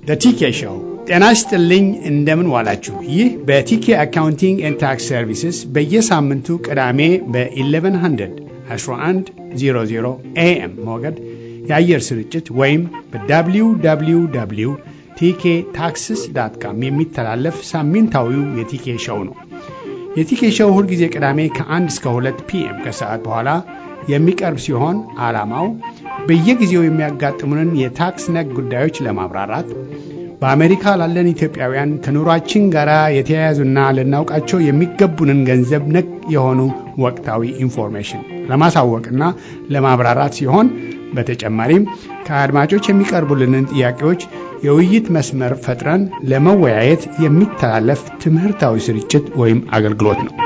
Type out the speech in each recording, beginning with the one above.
በቲኬ ሾው ጤና ይስጥልኝ። እንደምን ዋላችሁ? ይህ በቲኬ አካውንቲንግ ኤንድ ታክስ ሰርቪስስ በየሳምንቱ ቅዳሜ በ1100 1100 ኤኤም ሞገድ የአየር ስርጭት ወይም በwww ቲኬ ታክስስ ዳት ካም የሚተላለፍ ሳምንታዊው የቲኬ ሾው ነው። የቲኬ ሾው ሁልጊዜ ቅዳሜ ከ1 እስከ 2 ፒኤም ከሰዓት በኋላ የሚቀርብ ሲሆን ዓላማው በየጊዜው የሚያጋጥሙንን የታክስ ነክ ጉዳዮች ለማብራራት በአሜሪካ ላለን ኢትዮጵያውያን ከኑሯችን ጋር የተያያዙና ልናውቃቸው የሚገቡንን ገንዘብ ነክ የሆኑ ወቅታዊ ኢንፎርሜሽን ለማሳወቅና ለማብራራት ሲሆን በተጨማሪም ከአድማጮች የሚቀርቡልንን ጥያቄዎች የውይይት መስመር ፈጥረን ለመወያየት የሚተላለፍ ትምህርታዊ ስርጭት ወይም አገልግሎት ነው።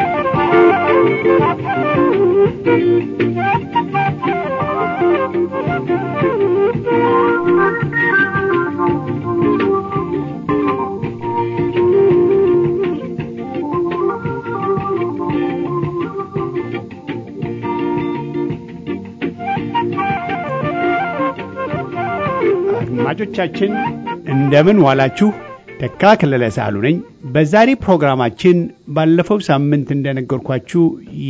አድማጮቻችን እንደምን ዋላችሁ። ተካ ከለለ ሳሉ ነኝ። በዛሬ ፕሮግራማችን ባለፈው ሳምንት እንደነገርኳችሁ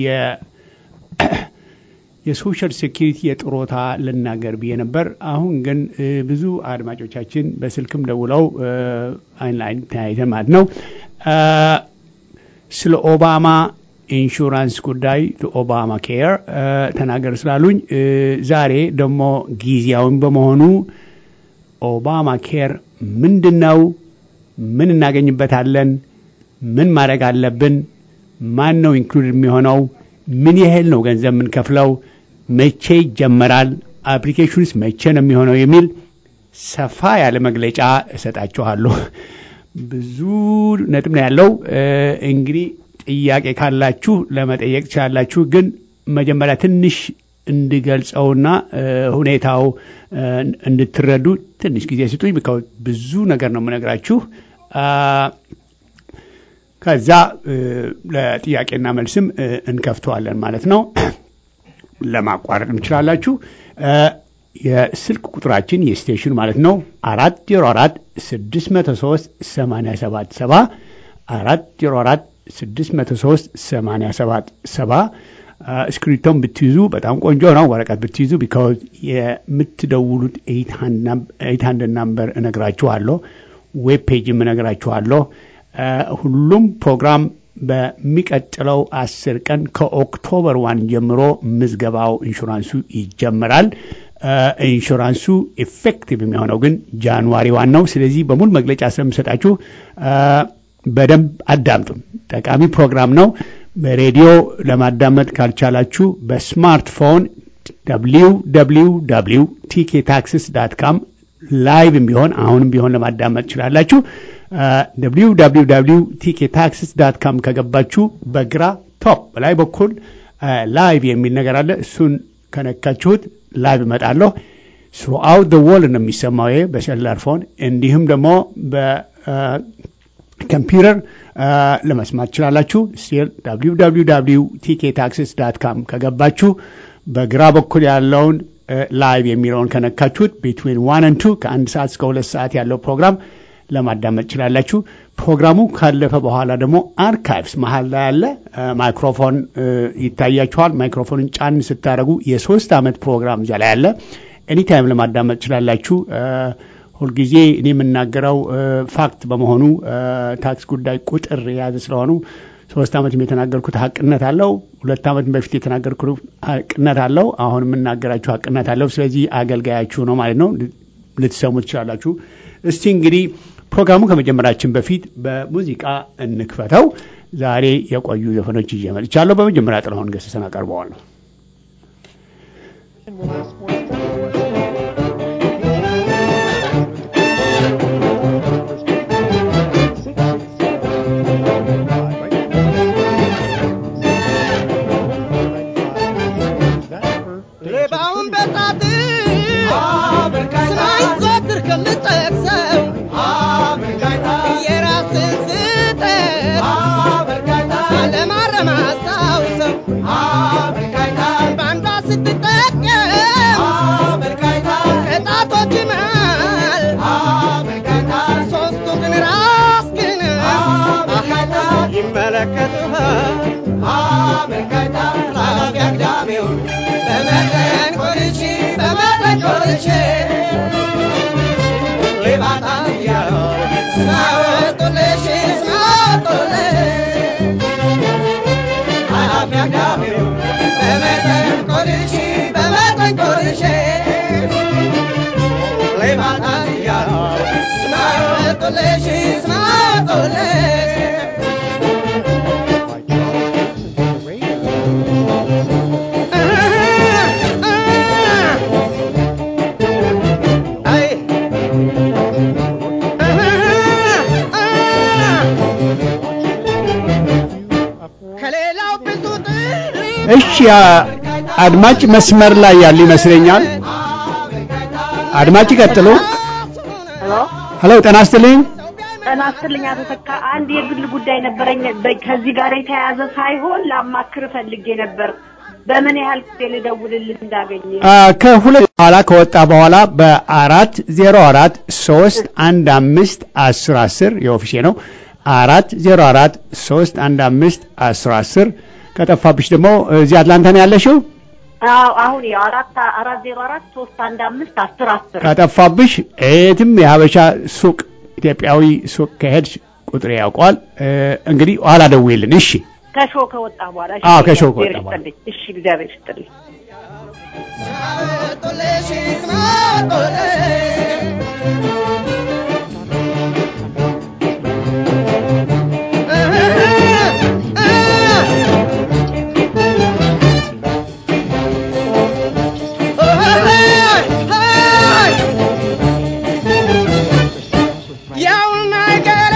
የሶሻል ሴኪሪቲ የጥሮታ ልናገር ብዬ ነበር። አሁን ግን ብዙ አድማጮቻችን በስልክም ደውለው አይን ለአይን ተያይተን ማለት ነው ስለ ኦባማ ኢንሹራንስ ጉዳይ ኦባማ ኬር ተናገር ስላሉኝ ዛሬ ደግሞ ጊዜያዊም በመሆኑ ኦባማ ኬር ምንድን ነው? ምን እናገኝበታለን? ምን ማድረግ አለብን? ማን ነው ኢንክሉድ የሚሆነው? ምን ያህል ነው ገንዘብ የምንከፍለው? መቼ ይጀመራል? አፕሊኬሽንስ መቼ ነው የሚሆነው? የሚል ሰፋ ያለ መግለጫ እሰጣችኋለሁ። ብዙ ነጥብ ነው ያለው። እንግዲህ ጥያቄ ካላችሁ ለመጠየቅ ትችላላችሁ። ግን መጀመሪያ ትንሽ እንድገልጸውና ሁኔታው እንድትረዱ ትንሽ ጊዜ ስጡኝ። ብዙ ነገር ነው የምነግራችሁ። ከዛ ለጥያቄና መልስም እንከፍተዋለን ማለት ነው። ለማቋረጥ እንችላላችሁ። የስልክ ቁጥራችን የስቴሽኑ ማለት ነው አራት ዜሮ አራት ስድስት መቶ ሶስት ሰማንያ ሰባት ሰባ አራት ዜሮ አራት ስድስት መቶ ሶስት ሰማንያ ሰባት ሰባ እስክሪፕቶም ብትይዙ በጣም ቆንጆ ነው። ወረቀት ብትይዙ ቢካዝ የምትደውሉት ኤይት ሀንድረድ ናምበር እነግራችኋለሁ። ዌብ ፔጅም እነግራችኋለሁ። ሁሉም ፕሮግራም በሚቀጥለው አስር ቀን ከኦክቶበር ዋን ጀምሮ ምዝገባው ኢንሹራንሱ ይጀምራል። ኢንሹራንሱ ኤፌክቲቭ የሚሆነው ግን ጃንዋሪ ዋን ነው። ስለዚህ በሙሉ መግለጫ ስለምሰጣችሁ በደንብ አዳምጡም። ጠቃሚ ፕሮግራም ነው። በሬዲዮ ለማዳመጥ ካልቻላችሁ በስማርትፎን www ቲኬ ታክስስ ዳት ካም ላይቭም ቢሆን አሁንም ቢሆን ለማዳመጥ ትችላላችሁ። www ቲኬ ታክስስ ዳት ካም ከገባችሁ በግራ ቶፕ በላይ በኩል ላይቭ የሚል ነገር አለ። እሱን ከነካችሁት ላይቭ እመጣለሁ። ስሩአውት ደ ወል ነው የሚሰማው ይሄ በሴላር ፎን እንዲሁም ደግሞ በኮምፒውተር ለመስማት ትችላላችሁ። ስቲል www ቲኬ ታክስስ ዳት ካም ከገባችሁ በግራ በኩል ያለውን ላይቭ የሚለውን ከነካችሁት ቢትዊን ዋን ን ቱ ከአንድ ሰዓት እስከ ሁለት ሰዓት ያለው ፕሮግራም ለማዳመጥ ትችላላችሁ። ፕሮግራሙ ካለፈ በኋላ ደግሞ አርካይቭስ መሀል ላይ ያለ ማይክሮፎን ይታያችኋል። ማይክሮፎንን ጫን ስታደረጉ የሶስት ዓመት ፕሮግራም እዚያ ላይ ያለ ኤኒታይም ለማዳመጥ ትችላላችሁ። ሁልጊዜ እኔ የምናገረው ፋክት በመሆኑ ታክስ ጉዳይ ቁጥር የያዘ ስለሆኑ ሶስት ዓመትም የተናገርኩት ሀቅነት አለው። ሁለት ዓመት በፊት የተናገርኩት ሀቅነት አለው። አሁን የምናገራችሁ ሀቅነት አለው። ስለዚህ አገልጋያችሁ ነው ማለት ነው። ልትሰሙ ትችላላችሁ። እስቲ እንግዲህ ፕሮግራሙ ከመጀመራችን በፊት በሙዚቃ እንክፈተው። ዛሬ የቆዩ ዘፈኖች ይዤ መጥቻለሁ። በመጀመሪያ ጥላሁን ገሰሰን አቀርበዋለሁ። ለማረማሳው ሰው በአንዷ ስትጠቀም ተመለከትህ ኃላፊ አግዳሚውን በመጠን ቆልቼ በመጠን ቆልቼ ሌባታ እያሉ ስማወጡልሽ ስማወጡልሽ ኃላፊ አግዳሚውን በመጠን ቆልቼ በመጠን ቆልቼ ሌባታ እያሉ ስማወጡልሽ ስማወጡልሽ ከሌላው ብዙ እሺ አ- አድማጭ መስመር ላይ ያሉ ይመስለኛል። አድማጭ ይቀጥሉ። ሄሎ ሄሎ ጤና ይስጥልኝ። ጤና ይስጥልኝ አቶ ተካ። አንድ የግል ጉዳይ ነበረኝ በ- ከዚህ ጋር የተያያዘ ሳይሆን ላማክር ፈልጌ ነበር። በምን ያህል ጊዜ ልደውልልህ እንዳገኘ አ፣ ከሁለት በኋላ ከወጣ በኋላ በአራት ዜሮ አራት ሶስት አንድ አምስት አስር አስር የኦፊሴ ነው አራት ዜሮ አራት ሶስት አንድ አምስት አስር አስር ከጠፋብሽ ደግሞ እዚህ አትላንታ ነው ያለሽው። አዎ አሁን ያው አራት አራት ዜሮ አራት ሶስት አንድ አምስት አስር አስር ከጠፋብሽ የትም የሀበሻ ሱቅ ኢትዮጵያዊ ሱቅ ከሄድሽ ቁጥሬ ያውቀዋል። እ፣ እንግዲህ ኋላ ደውይልን። እሺ ከሾው ከወጣ በኋላ እሺ፣ አዎ፣ ከሾው እግዚአብሔር ከወጣ በኋላ። ይስጥልኝ። እሺ እግዚአብሔር ይስጥልኝ። ስማወጡልሽ ስማወጡልሽ ያው ነገሬ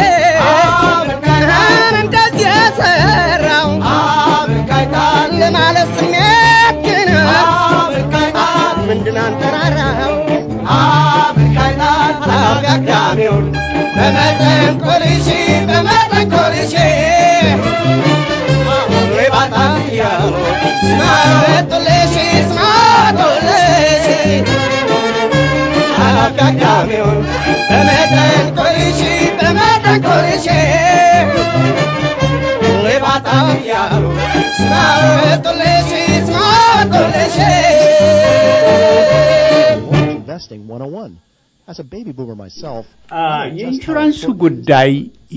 እንደዚህ የሰራው ለማለት ስሜት ግን ምንድን አንጠራራው ኃላፊ አግዳሚውን በመጠን ቆልሼ በመጠን ቆልሼ ሌባታ እያሉ ስማወጡልሽ ስማወጡልሽ ኃላፊ አግዳሚውን በመጠን ቆልሼ በመጠን ቆልሼ ሌባታ እያሉ ስማወጡልሽ ስማወጡልሽ Investing 101. As a baby boomer myself, አ፣ I know just how የኢንሹራንሱ important it is ጉዳይ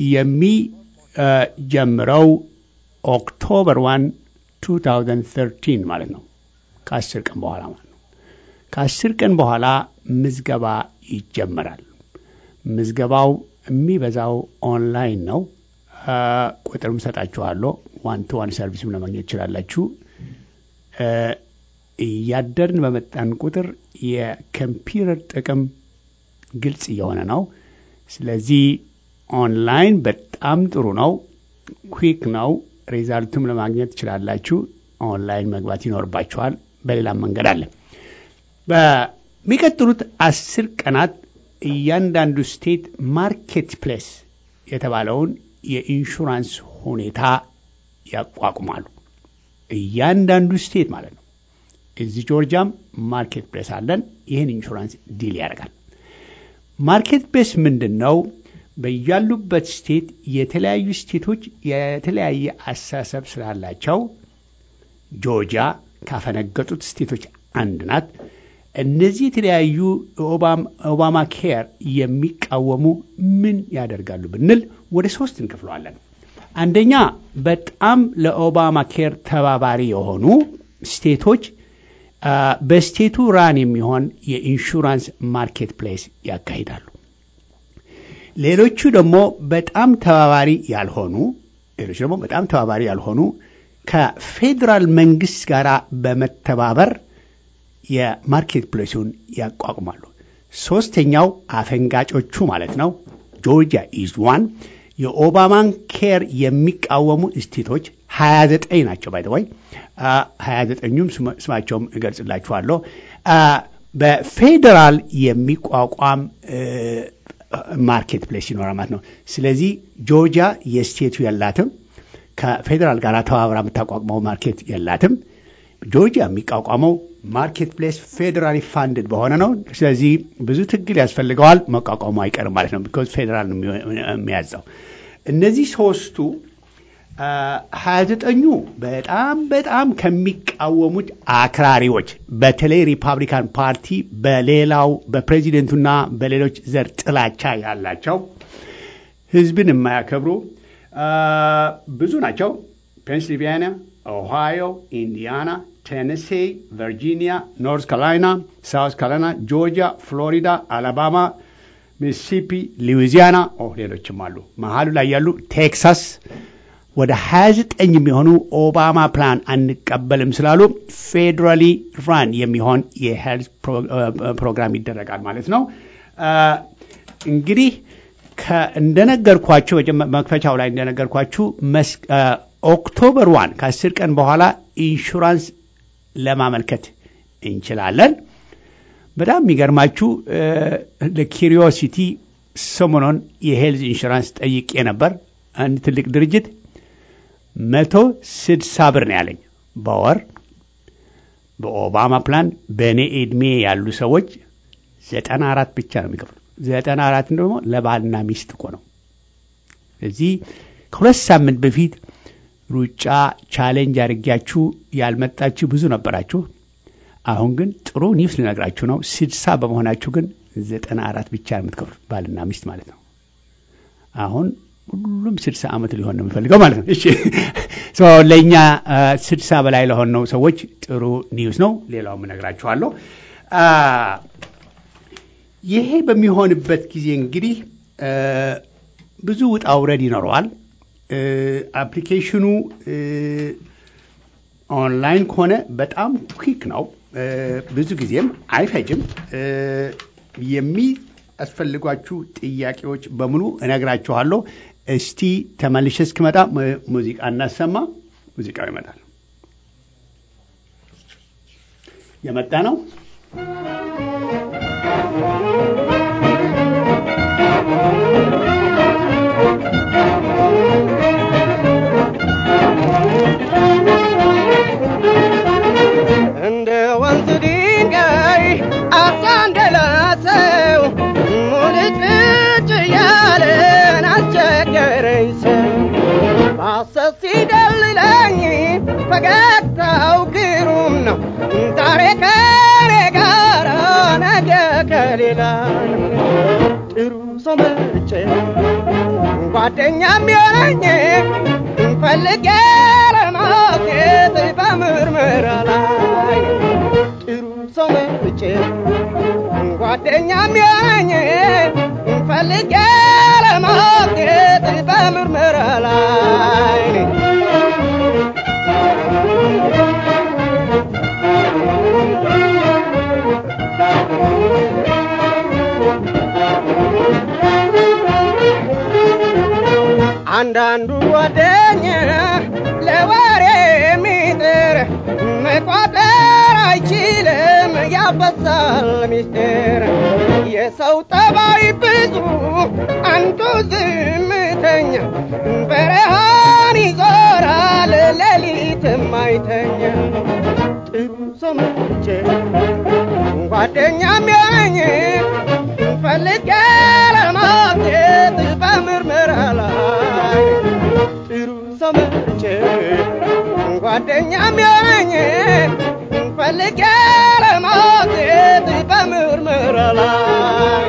የሚጀምረው ኦክቶበር 1 2013 ማለት ነው። ከአስር ቀን በኋላ ማለት ነው። ከአስር ቀን በኋላ ምዝገባ ይጀመራል። ምዝገባው የሚበዛው ኦንላይን ነው። አ፣ ቁጥርም ሰጣችኋለሁ። ዋን ቱ ዋን ሰርቪስም ለማግኘት ትችላላችሁ። እ፣ እያደርን በመጣን ቁጥር የኮምፒውተር ጥቅም ግልጽ እየሆነ ነው። ስለዚህ ኦንላይን በጣም ጥሩ ነው፣ ኩዊክ ነው። ሪዛልቱም ለማግኘት ትችላላችሁ። ኦንላይን መግባት ይኖርባችኋል። በሌላም መንገድ አለ። በሚቀጥሉት አስር ቀናት እያንዳንዱ ስቴት ማርኬት ፕሌስ የተባለውን የኢንሹራንስ ሁኔታ ያቋቁማሉ። እያንዳንዱ ስቴት ማለት ነው። እዚህ ጆርጂያም ማርኬት ፕሌስ አለን። ይህን ኢንሹራንስ ዲል ያደርጋል። ማርኬት ፕሌስ ምንድን ነው? በያሉበት ስቴት የተለያዩ ስቴቶች የተለያየ አስተሳሰብ ስላላቸው ጆርጂያ ካፈነገጡት ስቴቶች አንድ ናት። እነዚህ የተለያዩ ኦባማ ኬር የሚቃወሙ ምን ያደርጋሉ ብንል ወደ ሶስት እንከፍለዋለን። አንደኛ በጣም ለኦባማ ኬር ተባባሪ የሆኑ ስቴቶች አ፣ በስቴቱ ራን የሚሆን የኢንሹራንስ ማርኬት ፕሌስ ያካሂዳሉ። ሌሎቹ ደግሞ በጣም ተባባሪ ያልሆኑ ሌሎች ደግሞ በጣም ተባባሪ ያልሆኑ ከፌዴራል መንግስት ጋር በመተባበር የማርኬት ፕሌሱን ያቋቁማሉ። ሶስተኛው አፈንጋጮቹ ማለት ነው። ጆርጂያ ኢዝ ዋን የኦባማን ኬር የሚቃወሙ ስቴቶች 29 ናቸው። ባይ ወይ 29ኙም ስማቸውም እገልጽላችኋለሁ። አ፣ በፌዴራል የሚቋቋም እ፣ ማርኬት ፕሌስ ይኖራል ማለት ነው። ስለዚህ ጆርጂያ የስቴቱ የላትም። ከፌዴራል ጋር ተባብራ የምታቋቁመው ማርኬት የላትም። ጆርጂያ የሚቋቋመው ማርኬት ፕሌስ ፌዴራሊ ፋንድድ በሆነ ነው። ስለዚህ ብዙ ትግል ያስፈልገዋል። መቋቋሙ አይቀርም ማለት ነው። ቢኮዝ ፌዴራል ነው የሚያዘው። እነዚህ ሶስቱ ሀያ ዘጠኙ በጣም በጣም ከሚቃወሙት አክራሪዎች በተለይ ሪፐብሊካን ፓርቲ በሌላው በፕሬዚደንቱና በሌሎች ዘር ጥላቻ ያላቸው ህዝብን የማያከብሩ ብዙ ናቸው። ፔንስልቬንያ፣ ኦሃዮ፣ ኢንዲያና፣ ቴነሴ፣ ቨርጂኒያ፣ ኖርዝ ካሮላይና፣ ሳውት ካሮላይና፣ ጆርጂያ፣ ፍሎሪዳ፣ አላባማ፣ ሚሲሲፒ፣ ሉዊዚያና፣ ሌሎችም አሉ። መሀሉ ላይ ያሉ ቴክሳስ ወደ 29 የሚሆኑ ኦባማ ፕላን አንቀበልም ስላሉ ፌዴራሊ ራን የሚሆን የሄልት ፕሮግራም ይደረጋል ማለት ነው። እንግዲህ እንደነገርኳችሁ መክፈቻው ላይ እንደነገርኳችሁ ኦክቶበር ዋን ከአስር ቀን በኋላ ኢንሹራንስ ለማመልከት እንችላለን። በጣም የሚገርማችሁ ለኪሪዮሲቲ ሰሞኑን የሄልዝ ኢንሹራንስ ጠይቄ ነበር። አንድ ትልቅ ድርጅት መቶ ስድሳ ብር ነው ያለኝ በወር በኦባማ ፕላን በእኔ ዕድሜ ያሉ ሰዎች ዘጠና አራት ብቻ ነው የሚከፍሉ። ዘጠና አራት ደግሞ ለባልና ሚስት እኮ ነው። እዚህ ከሁለት ሳምንት በፊት ሩጫ ቻሌንጅ አድርጊያችሁ ያልመጣችሁ ብዙ ነበራችሁ። አሁን ግን ጥሩ ኒውስ ልነግራችሁ ነው። ስድሳ በመሆናችሁ ግን ዘጠና አራት ብቻ ነው የምትከፍሉት ባልና ሚስት ማለት ነው። አሁን ሁሉም ስድሳ ዓመት ሊሆን ነው የሚፈልገው ማለት ነው። እሺ ለእኛ ስድሳ በላይ ለሆን ነው ሰዎች ጥሩ ኒውስ ነው። ሌላውም እነግራችኋለሁ። ይሄ በሚሆንበት ጊዜ እንግዲህ ብዙ ውጣ ውረድ ይኖረዋል። አፕሊኬሽኑ ኦንላይን ከሆነ በጣም ኩክ ነው። ብዙ ጊዜም አይፈጅም። የሚያስፈልጓችሁ ጥያቄዎች በሙሉ እነግራችኋለሁ። እስቲ ተመልሼ እስክመጣ ሙዚቃ እናሰማ። ሙዚቃው ይመጣል። የመጣ ነው። እንደ ወንዝ ድንጋይ አሳ እንደላሰው ሙልጭልጭ ያለን አስቸገረኝ ሰው ማሰብ ሲደልለኝ ፈገግታው ግሩም ነው ዛሬ ከኔ ጋር ነገ ከሌላ ጥሩ ሰው መርጬ ጓደኛም የለኝ ፈልጌ ለማግኘት በምርመራ ላይ ጥሩ ሰው መርጬ ጓደኛም የለኝ ፈልጌ ለማግኘት በምርመራ ላይ አንዳንዱ ጓደኛ ለወሬ የሚጥር መቋጠር አይችልም ያፈሳል ሚስጥር የሰው ጠባይ ብዙ አንዱ ዝምተኛ በረሃን ይዞራል ሌሊትም አይተኛ ጥሩ ሰው መርጬ ጓደኛም ያኝ ፈልጌ ለማግኘት በምርመራ ላይ ጥሩ ሰው መርጬ ጓደኛም ያኝ ፈልጌ ለማግኘት በምርመራ ላይ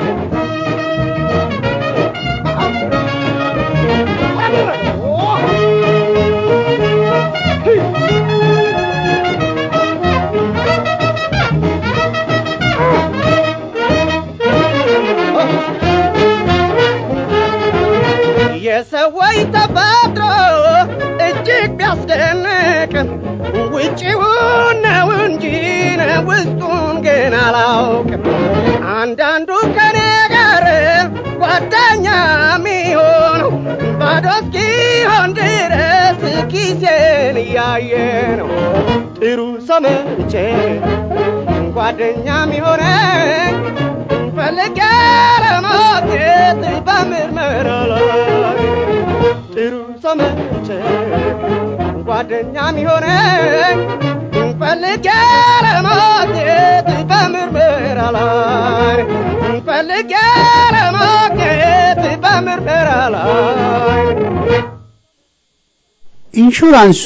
የሰዎች ተፈጥሮ እጅግ ቢያስደንቅም ውጭውን ነው እንጂ ውስጡን ግን አላውቅም። አንዳንዱ ከኔ ጋር ጓደኛ የሚሆነው ባዶ እስኪሆን ድረስ ኪሴን እያየ ነው። ጥሩ ሰው መርጬ ጓደኛ የሚሆነኝ ፈልጌ ለማግኘት በምርመራ ላይ ጥሩ ሰው መርጬ ጓደኛ የሚሆነኝ ፈልጌ ለማግኘት በምርመራ ላይ ፈልጌ ለማግኘት በምርመራ ላይ ኢንሹራንሱ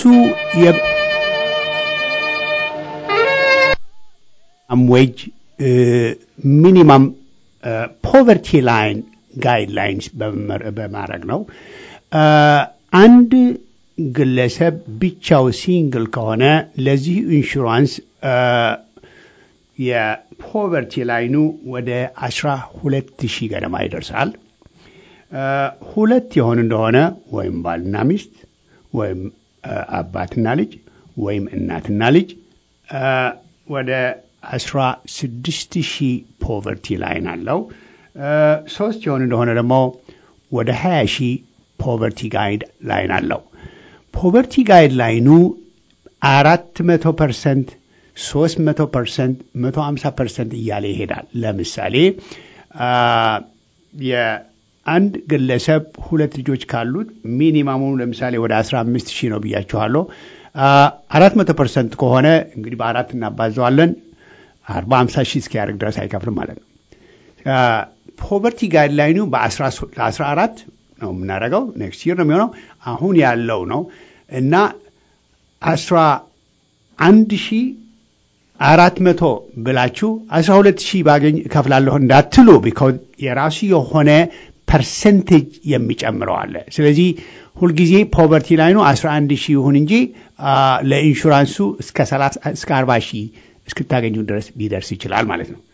ዌጅ ሚኒማም ፖቨርቲ ላይን ጋይድላይንስ በማድረግ ነው። አንድ ግለሰብ ብቻው ሲንግል ከሆነ ለዚህ ኢንሹራንስ የፖቨርቲ ላይኑ ወደ አስራ ሁለት ሺህ ገደማ ይደርሳል። ሁለት የሆን እንደሆነ ወይም ባልና ሚስት ወይም አባትና ልጅ ወይም እናትና ልጅ ወደ አስራ ስድስት ሺህ ፖቨርቲ ላይን አለው። ሶስት የሆን እንደሆነ ደግሞ ወደ ሀያ ሺህ ፖቨርቲ ጋይድ ላይን አለው። ፖቨርቲ ጋይድ ላይኑ አራት መቶ ፐርሰንት ሶስት መቶ ፐርሰንት መቶ ሀምሳ ፐርሰንት እያለ ይሄዳል። ለምሳሌ የአንድ ግለሰብ ሁለት ልጆች ካሉት ሚኒማሙ ለምሳሌ ወደ አስራ አምስት ሺህ ነው ብያችኋለሁ። አራት መቶ ፐርሰንት ከሆነ እንግዲህ በአራት እናባዘዋለን አርባ ሀምሳ ሺህ እስኪያደርግ ድረስ አይከፍልም ማለት ነው። ፖቨርቲ ጋይድ ላይኑ ለአስራ አራት ነው የምናደርገው ኔክስት ይር ነው የሚሆነው አሁን ያለው ነው እና አስራ አንድ ሺህ አራት መቶ ብላችሁ አስራ ሁለት ሺህ ባገኝ እከፍላለሁ እንዳትሉ ቢኮዝ የራሱ የሆነ ፐርሰንቴጅ የሚጨምረው አለ። ስለዚህ ሁልጊዜ ፖቨርቲ ላይኑ አስራ አንድ ሺህ ይሁን እንጂ ለኢንሹራንሱ እስከ አርባ ሺህ እስክታገኙ ድረስ ሊደርስ ይችላል ማለት ነው።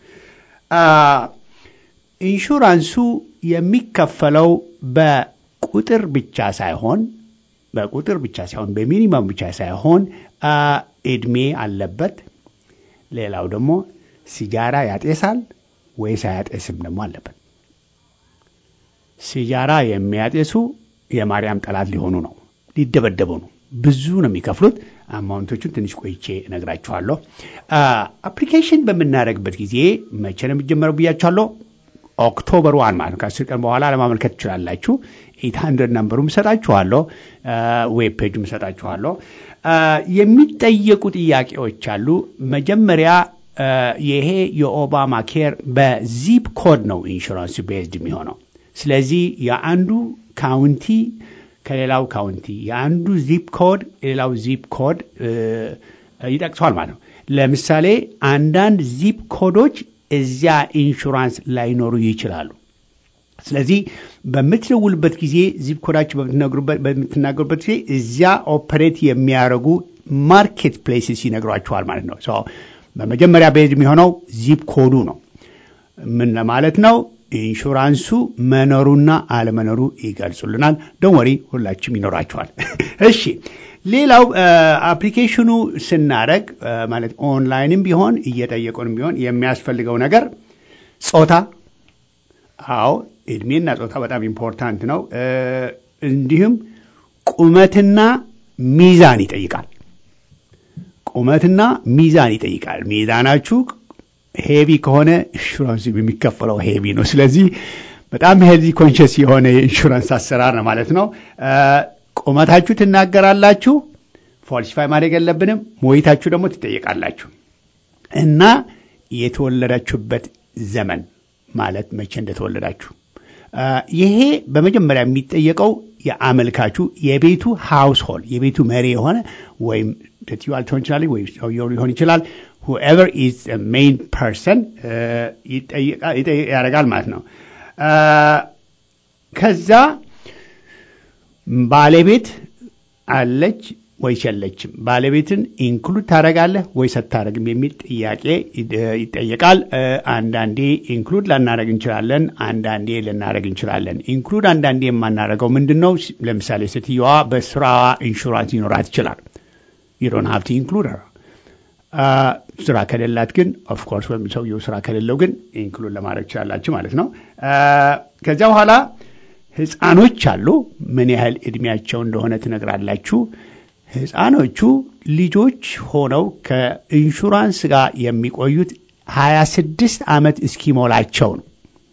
ኢንሹራንሱ የሚከፈለው በቁጥር ብቻ ሳይሆን በቁጥር ብቻ ሳይሆን በሚኒመም ብቻ ሳይሆን እድሜ አለበት። ሌላው ደግሞ ሲጃራ ያጤሳል ወይስ አያጤስም ደግሞ አለበት። ሲጃራ የሚያጤሱ የማርያም ጠላት ሊሆኑ ነው፣ ሊደበደቡ ነው። ብዙ ነው የሚከፍሉት። አማውንቶቹን ትንሽ ቆይቼ እነግራችኋለሁ። አፕሊኬሽን በምናደርግበት ጊዜ መቼ ነው የሚጀመረው ብያችኋለሁ። ኦክቶበር ዋን ማለት ነው። ከአስር ቀን በኋላ ለማመልከት ትችላላችሁ። ኤት ሀንድረድ ነምበሩም እሰጣችኋለሁ፣ ዌብ ፔጁም እሰጣችኋለሁ። የሚጠየቁ ጥያቄዎች አሉ። መጀመሪያ ይሄ የኦባማ ኬር በዚፕ ኮድ ነው ኢንሹራንስ ቤዝድ የሚሆነው። ስለዚህ የአንዱ ካውንቲ ከሌላው ካውንቲ የአንዱ ዚፕ ኮድ የሌላው ዚፕ ኮድ ይጠቅሰዋል ማለት ነው። ለምሳሌ አንዳንድ ዚፕ ኮዶች እዚያ ኢንሹራንስ ላይኖሩ ይችላሉ። ስለዚህ በምትደውልበት ጊዜ ዚፕ ኮዳችሁ በምትናገሩበት ጊዜ እዚያ ኦፐሬት የሚያደርጉ ማርኬት ፕሌስስ ይነግሯችኋል ማለት ነው። በመጀመሪያ ቤዝ የሚሆነው ዚፕ ኮዱ ነው። ምን ለማለት ነው? ኢንሹራንሱ መኖሩና አለመኖሩ ይገልጹልናል። ደንወሪ ሁላችሁም ይኖራችኋል። እሺ ሌላው አፕሊኬሽኑ ስናደረግ ማለት ኦንላይንም ቢሆን እየጠየቁንም ቢሆን የሚያስፈልገው ነገር ጾታ፣ አዎ እድሜና ጾታ በጣም ኢምፖርታንት ነው። እንዲሁም ቁመትና ሚዛን ይጠይቃል። ቁመትና ሚዛን ይጠይቃል። ሚዛናችሁ ሄቪ ከሆነ ኢንሹራንስ የሚከፈለው ሄቪ ነው። ስለዚህ በጣም ሄልዚ ኮንሽስ የሆነ የኢንሹራንስ አሰራር ነው ማለት ነው። ቁመታችሁ ትናገራላችሁ። ፎልሲፋይ ማድረግ የለብንም። ሞይታችሁ ደግሞ ትጠየቃላችሁ እና የተወለዳችሁበት ዘመን ማለት መቼ እንደተወለዳችሁ ይሄ በመጀመሪያ የሚጠየቀው የአመልካቹ የቤቱ ሃውስሆልድ የቤቱ መሪ የሆነ ወይም ሴትዮዋ ልትሆን ይችላል ወይም ሰውየው ሊሆን ይችላል ሁኤቨር ኢዝ ሜይን ፐርሰን ያደርጋል ማለት ነው። ከዛ ባለቤት አለች ወይስ የለችም? ባለቤትን ኢንክሉድ ታደርጋለህ ወይስ አታደርግም የሚል ጥያቄ ይጠየቃል። አንዳንዴ ኢንክሉድ ላናደርግ እንችላለን፣ አንዳንዴ ልናደርግ እንችላለን። ኢንክሉድ አንዳንዴ የማናደርገው ምንድን ነው? ለምሳሌ ሴትዮዋ በስራዋ ኢንሹራንስ ይኖራት ይችላል። ዩዶን ሀብቲ ኢንክሉድ ስራ ከሌላት ግን ኦፍኮርስ ወይም ሰውየው ስራ ከሌለው ግን ኢንክሉድ ለማድረግ ትችላላችሁ ማለት ነው። ከዚያ በኋላ ህፃኖች አሉ። ምን ያህል እድሜያቸው እንደሆነ ትነግራላችሁ። ህፃኖቹ ልጆች ሆነው ከኢንሹራንስ ጋር የሚቆዩት ሀያ ስድስት ዓመት እስኪሞላቸው ነው።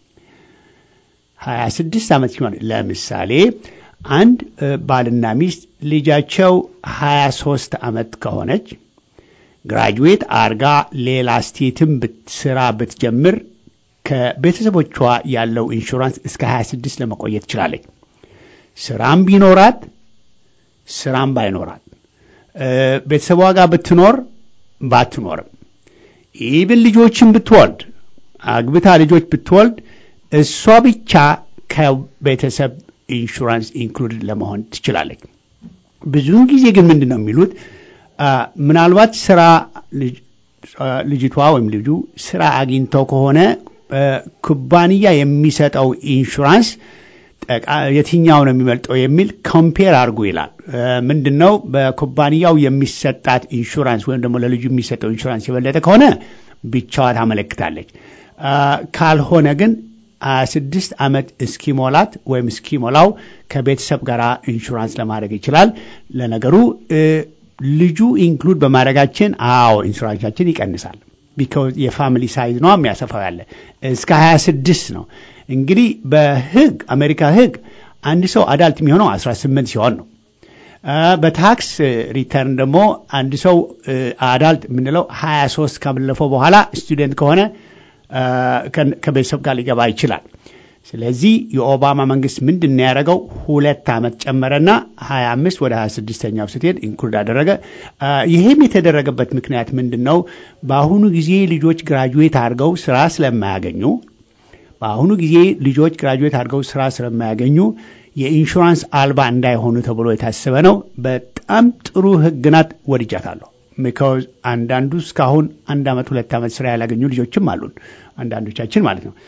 ሀያ ስድስት ዓመት እስኪሞላ ለምሳሌ አንድ ባልና ሚስት ልጃቸው ሀያ ሶስት ዓመት ከሆነች ግራጁዌት አርጋ ሌላ ስቴትም ስራ ብትጀምር ከቤተሰቦቿ ያለው ኢንሹራንስ እስከ 26 ለመቆየት ትችላለች። ስራም ቢኖራት ስራም ባይኖራት ቤተሰቧ ጋር ብትኖር ባትኖርም ኢብን ልጆችን ብትወልድ አግብታ ልጆች ብትወልድ እሷ ብቻ ከቤተሰብ ኢንሹራንስ ኢንክሉድድ ለመሆን ትችላለች። ብዙውን ጊዜ ግን ምንድን ነው የሚሉት ምናልባት ስራ ልጅቷ ወይም ልጁ ስራ አግኝተው ከሆነ ኩባንያ የሚሰጠው ኢንሹራንስ የትኛው ነው የሚበልጠው የሚል ኮምፔር አድርጉ ይላል። ምንድን ነው በኩባንያው የሚሰጣት ኢንሹራንስ ወይም ደግሞ ለልጁ የሚሰጠው ኢንሹራንስ የበለጠ ከሆነ ብቻዋ ታመለክታለች። ካልሆነ ግን ስድስት ዓመት እስኪሞላት ወይም እስኪሞላው ከቤተሰብ ጋር ኢንሹራንስ ለማድረግ ይችላል። ለነገሩ ልጁ ኢንክሉድ በማድረጋችን አዎ ኢንሹራንሳችን ይቀንሳል። ቢካዝ የፋሚሊ ሳይዝ ነው የሚያሰፋው ያለ እስከ 26 ነው። እንግዲህ በህግ አሜሪካ ህግ አንድ ሰው አዳልት የሚሆነው 18 ሲሆን ነው። በታክስ ሪተርን ደግሞ አንድ ሰው አዳልት የምንለው 23 ካለፈው በኋላ ስቱደንት ከሆነ ከቤተሰብ ጋር ሊገባ ይችላል። ስለዚህ የኦባማ መንግስት ምንድን ነው ያደረገው? ሁለት ዓመት ጨመረና 25 ወደ 26ኛው ስትሄድ ኢንክሉድ አደረገ። ይህም የተደረገበት ምክንያት ምንድን ነው? በአሁኑ ጊዜ ልጆች ግራጁዌት አድርገው ስራ ስለማያገኙ በአሁኑ ጊዜ ልጆች ግራጁዌት አድርገው ስራ ስለማያገኙ የኢንሹራንስ አልባ እንዳይሆኑ ተብሎ የታሰበ ነው። በጣም ጥሩ ህግ ናት። ወድጃታለሁ። ሚካዝ አንዳንዱ እስካሁን አንድ ዓመት ሁለት ዓመት ስራ ያላገኙ ልጆችም አሉን፣ አንዳንዶቻችን ማለት ነው።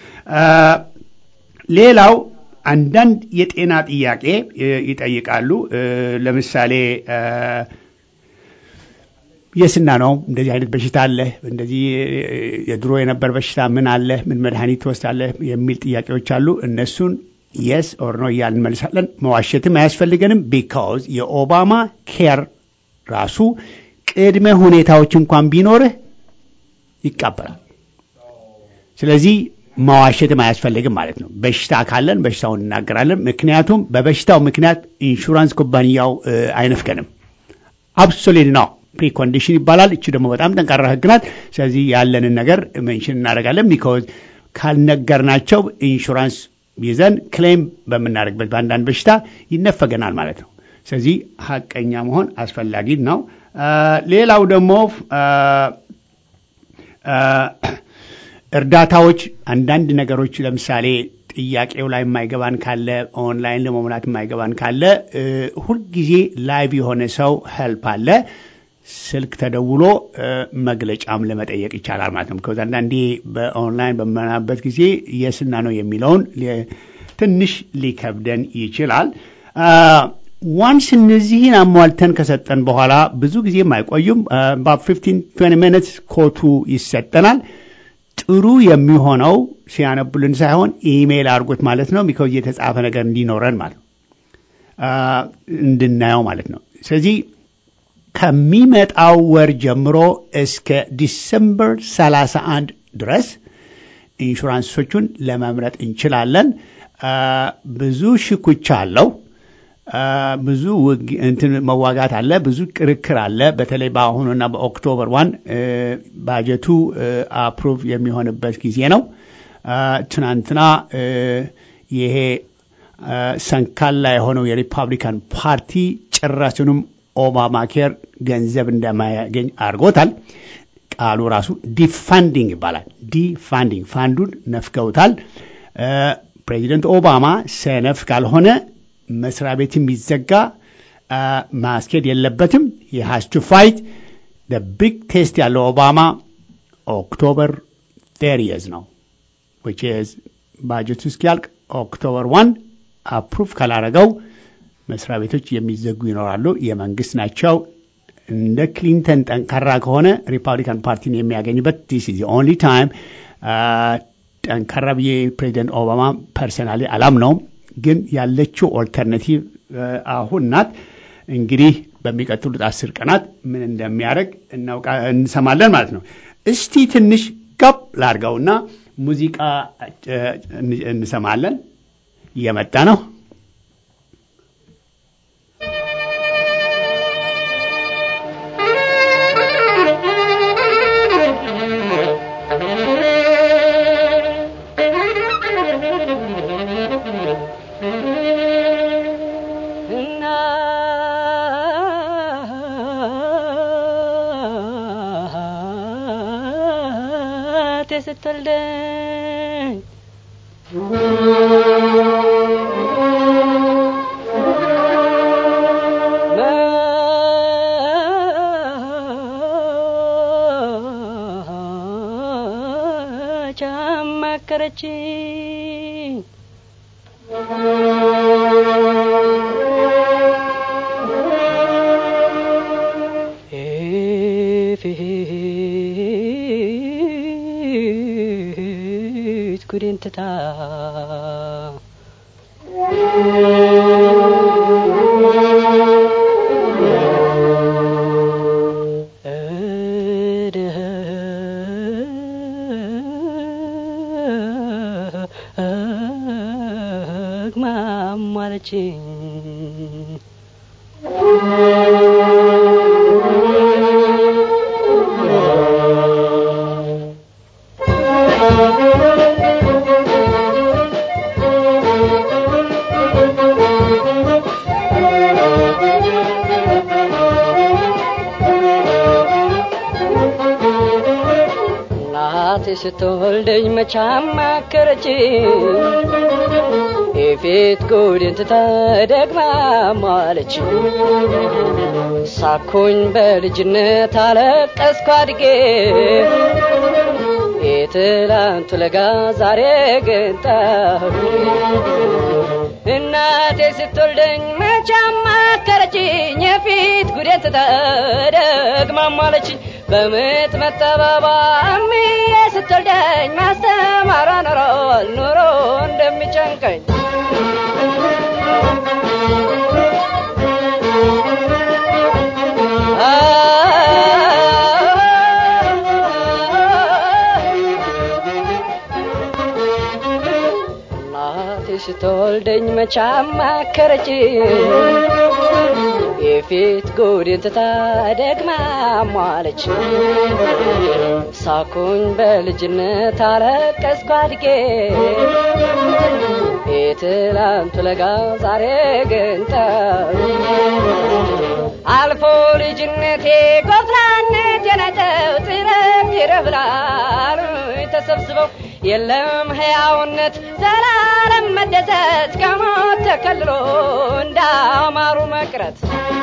ሌላው አንዳንድ የጤና ጥያቄ ይጠይቃሉ። ለምሳሌ የስና ነው እንደዚህ አይነት በሽታ አለ፣ እንደዚህ የድሮ የነበር በሽታ ምን አለ፣ ምን መድኃኒት ትወስዳለህ የሚል ጥያቄዎች አሉ። እነሱን የስ ኦር ኖ እያልን እንመልሳለን። መዋሸትም አያስፈልገንም። ቢካዝ የኦባማ ኬር ራሱ ቅድመ ሁኔታዎች እንኳን ቢኖርህ ይቀበላል። ስለዚህ መዋሸትም አያስፈልግም ማለት ነው። በሽታ ካለን በሽታውን እናገራለን። ምክንያቱም በበሽታው ምክንያት ኢንሹራንስ ኩባንያው አይነፍገንም። አብሶሊት ነው ፕሪኮንዲሽን ይባላል። እቺ ደግሞ በጣም ጠንካራ ህግ ናት። ስለዚህ ያለንን ነገር ሜንሽን እናደርጋለን። ቢኮዝ ካልነገርናቸው ኢንሹራንስ ይዘን ክሌም በምናደርግበት በአንዳንድ በሽታ ይነፈገናል ማለት ነው። ስለዚህ ሀቀኛ መሆን አስፈላጊ ነው። ሌላው ደግሞ እርዳታዎች፣ አንዳንድ ነገሮች ለምሳሌ ጥያቄው ላይ የማይገባን ካለ ኦንላይን ለመሙላት የማይገባን ካለ ሁልጊዜ ላይቭ የሆነ ሰው ሄልፕ አለ። ስልክ ተደውሎ መግለጫም ለመጠየቅ ይቻላል ማለት ነው። ከዛ አንዳንዴ በኦንላይን በምናበት ጊዜ የስና ነው የሚለውን ትንሽ ሊከብደን ይችላል። ዋንስ እነዚህን አሟልተን ከሰጠን በኋላ ብዙ ጊዜም አይቆዩም። በፊፍቲን ትዌንቲ ሚኒትስ ኮቱ ይሰጠናል። ጥሩ የሚሆነው ሲያነቡልን ሳይሆን ኢሜይል አድርጎት ማለት ነው። ቢኮዝ የተጻፈ ነገር እንዲኖረን ማለት ነው እንድናየው ማለት ነው። ስለዚህ ከሚመጣው ወር ጀምሮ እስከ ዲሰምበር 31 ድረስ ኢንሹራንሶቹን ለመምረጥ እንችላለን። ብዙ ሽኩቻ አለው። ብዙ እንትን መዋጋት አለ። ብዙ ክርክር አለ። በተለይ በአሁኑና በኦክቶበር ዋን ባጀቱ አፕሩቭ የሚሆንበት ጊዜ ነው። ትናንትና ይሄ ሰንካላ የሆነው የሪፐብሊካን ፓርቲ ጭራሹንም ኦባማ ኬር ገንዘብ እንደማያገኝ አድርጎታል። ቃሉ ራሱ ዲፋንዲንግ ይባላል። ዲፋንዲንግ ፋንዱን ነፍገውታል። ፕሬዚደንት ኦባማ ሰነፍ ካልሆነ መስሪያ ቤት የሚዘጋ ማስኬድ የለበትም። የሃስ ቱ ፋይት ቢግ ቴስት ያለው ኦባማ ኦክቶበር ቴሪየዝ ነው ዊች ኢዝ ባጀቱ እስኪያልቅ ኦክቶበር ዋን አፕሩቭ ካላረገው መስሪያ ቤቶች የሚዘጉ ይኖራሉ። የመንግስት ናቸው። እንደ ክሊንተን ጠንካራ ከሆነ ሪፐብሊካን ፓርቲን የሚያገኝበት ዲስ ኢዝ ኦንሊ ታይም። ጠንካራ ብዬ ፕሬዚደንት ኦባማ ፐርሰናሊ አላምነውም፣ ግን ያለችው ኦልተርናቲቭ አሁን ናት። እንግዲህ በሚቀጥሉት አስር ቀናት ምን እንደሚያደርግ እንሰማለን ማለት ነው። እስቲ ትንሽ ገብ ላርገውና ሙዚቃ እንሰማለን። እየመጣ ነው። ስትወልደኝ መች አማከረችኝ ፊት ጉዴን ትታ ደግማም አለችኝ እናቴ ስትወልደኝ መች አማከረችኝ የፊት ጉድን ትታ ደግማ ማለች ሳኩኝ በልጅነት አለቀስኩ አድጌ የትላንቱ ለጋ ዛሬ ግን ጠሁ እናቴ ስትወልደኝ መች አማከረችኝ የፊት ጉዴን ትታ ደግማ ማለችኝ በምጥ መጠበባ እምዬ ስትወልደኝ ማስተማሯ ኖሮ ኑሮ እንደሚጨንቀኝ እናቴ ስትወልደኝ መች አማከረችኝ የፊት ጉድን ትታ ደግማ ሟለች ሳኩኝ በልጅነት አለቀስኩ አድጌ የትላንቱ ለጋ ዛሬ ግን ጠብ አልፎ ልጅነቴ ጎፍራነት የነጠው ጥረት ይረብላል ተሰብስበው የለም ሕያውነት ዘላለም መደሰት ከሞት ተከልሎ እንዳማሩ መቅረት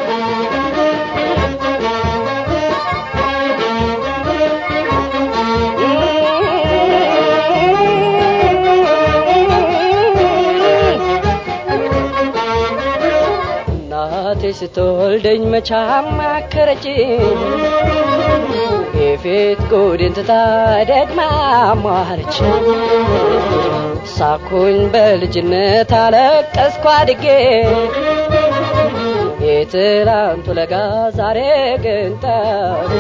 እናቴ ስትወልደኝ መች አማከረችኝ የፊት ጉድን ትታ ደግማ ሟለች ሳኩኝ በልጅነት አለቀስኩ አድጌ የትላንቱ ለጋ ዛሬ ግን ጠብ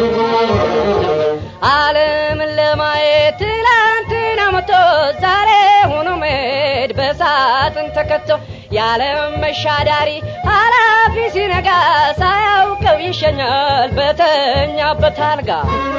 ዓለምን ለማየት ትላንትና መቶ ዛሬ ሆኖ መሄድ በሳጥን ተከቶ የዓለም መሻዳሪ ኃላፊ ሲነጋ ሳያውቀው ይሸኛል በተኛበት አልጋ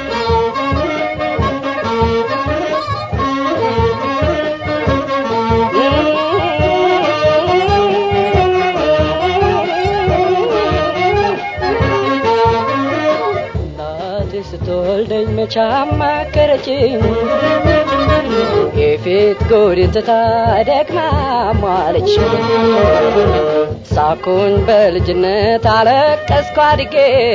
እናቴ ስትወልደኝ መች አማከረችኝ የፊት ጉድን ትታ ደግማ ሟለች ሳኩኝ በልጅነት አለቀስኩ አድጌ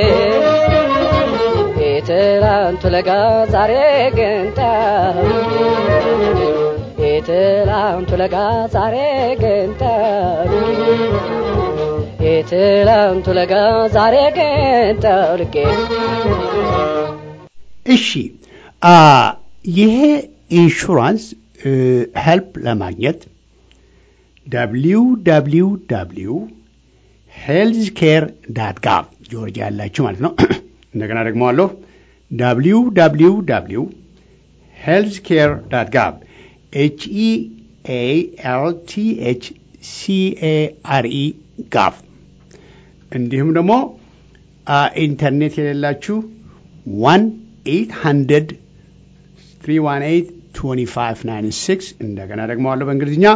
የትላንቱ ለጋ ዛሬ ግን ጠብ የትላንቱ ለጋ ዛሬ ግን ጠብ የትላንቱ ለጋ ዛሬ ግን ጠውልቄ እሺ አ ይሄ ኢንሹራንስ ሄልፕ ለማግኘት ደብሊው ደብሊው ደብሊው ሄልዝ ኬር ዳት ጋቭ ጆርጂያ ያላችሁ ማለት ነው እንደገና ደግሞ አለሁ ደብሊው ደብሊው ደብሊው ሄልዝ ኬር ዳት ጋቭ ኤች ኢ ኤ ኤል ቲ ኤች ሲ ኤ አር ኢ ጋቭ እንዲሁም ደግሞ ኢንተርኔት የሌላችሁ ዋን ኤይት ሀንድረድ 318-2596 እንደገና ደግሞ አለው በእንግሊዝኛ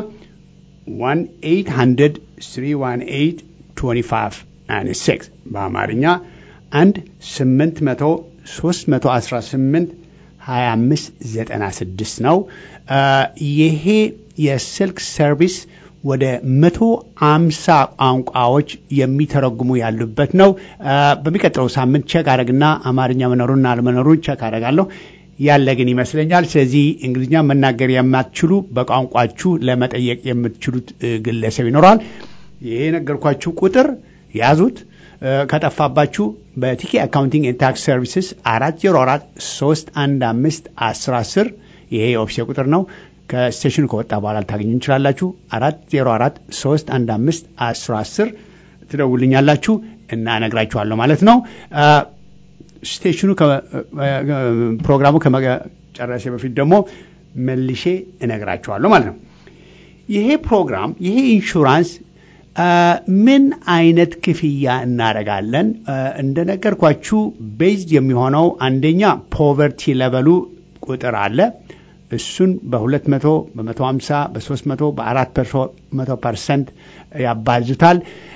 1-800-318-2596 በአማርኛ አንድ 800 318 2596 ነው። ይሄ የስልክ ሰርቪስ ወደ መቶ አምሳ ቋንቋዎች የሚተረጉሙ ያሉበት ነው። በሚቀጥለው ሳምንት ቸክ አረግና አማርኛ መኖሩና አለመኖሩን ቸክ አረጋለሁ። ያለ ግን ይመስለኛል። ስለዚህ እንግሊዝኛ መናገር የማትችሉ በቋንቋችሁ ለመጠየቅ የምትችሉት ግለሰብ ይኖራል። ይሄ የነገርኳችሁ ቁጥር ያዙት። ከጠፋባችሁ በቲኬ አካውንቲንግ ኤንድ ታክስ ሰርቪስስ አራት ዜሮ አራት ሶስት አንድ አምስት አስር አስር ይሄ የኦፊሴ ቁጥር ነው። ከስቴሽኑ ከወጣ በኋላ ልታገኙ እንችላላችሁ። አራት ዜሮ አራት ሶስት አንድ አምስት አስር አስር ትደውልኛላችሁ እና እነግራችኋለሁ ማለት ነው። ስቴሽኑ ፕሮግራሙ ከመጨረሴ በፊት ደግሞ መልሼ እነግራችኋለሁ ማለት ነው። ይሄ ፕሮግራም ይሄ ኢንሹራንስ ምን አይነት ክፍያ እናደርጋለን? እንደነገርኳችሁ ቤዝድ የሚሆነው አንደኛ ፖቨርቲ ለበሉ ቁጥር አለ። እሱን በሁለት መቶ በመቶ ሀምሳ በሶስት መቶ በአራት መቶ ፐርሰንት ያባዙታል።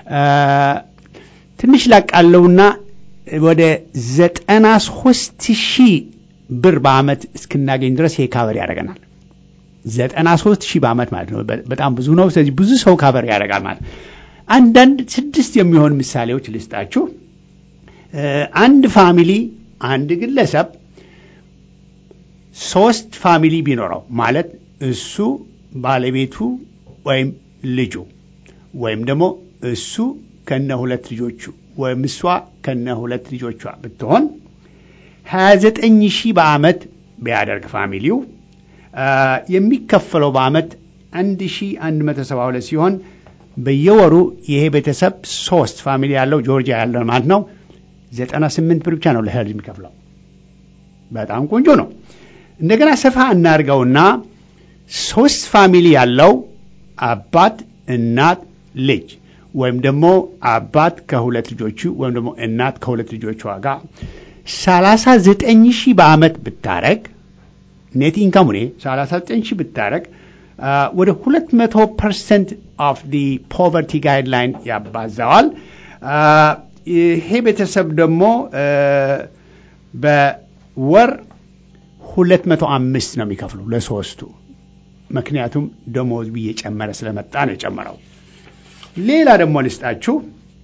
ትንሽ ላቃለውና ወደ ዘጠና ሶስት ሺህ ብር በአመት እስክናገኝ ድረስ ይሄ ካቨር ያደርገናል። ዘጠና ሶስት ሺህ በአመት ማለት ነው። በጣም ብዙ ነው። ስለዚህ ብዙ ሰው ካቨር ያደርጋል ማለት አንዳንድ ስድስት የሚሆን ምሳሌዎች ልስጣችሁ። አንድ ፋሚሊ አንድ ግለሰብ ሶስት ፋሚሊ ቢኖረው ማለት እሱ ባለቤቱ ወይም ልጁ ወይም ደግሞ እሱ ከነ ሁለት ልጆቹ ወይም እሷ ከነ ሁለት ልጆቿ ብትሆን 29 ሺህ በአመት ቢያደርግ ፋሚሊው የሚከፈለው በአመት 1172 ሲሆን በየወሩ ይሄ ቤተሰብ ሶስት ፋሚሊ ያለው ጆርጂያ ያለው ማለት ነው 98 ብር ብቻ ነው ለሄልዝ የሚከፍለው። በጣም ቆንጆ ነው። እንደገና ሰፋ እናድርገውና ሶስት ፋሚሊ ያለው አባት፣ እናት፣ ልጅ ወይም ደግሞ አባት ከሁለት ልጆቹ ወይም ደግሞ እናት ከሁለት ልጆቿ ጋር 39 ሺህ በአመት ብታረግ ኔት ኢንካሙ ኔ 39 ሺህ ብታረግ ወደ 200 ፐርሰንት ኦፍ ዲ ፖቨርቲ ጋይድላይን ያባዛዋል። ይሄ ቤተሰብ ደግሞ በወር 205 ነው የሚከፍሉ ለሶስቱ። ምክንያቱም ደሞዝ እየጨመረ ስለመጣ ነው የጨመረው። ሌላ ደግሞ ልስጣችሁ።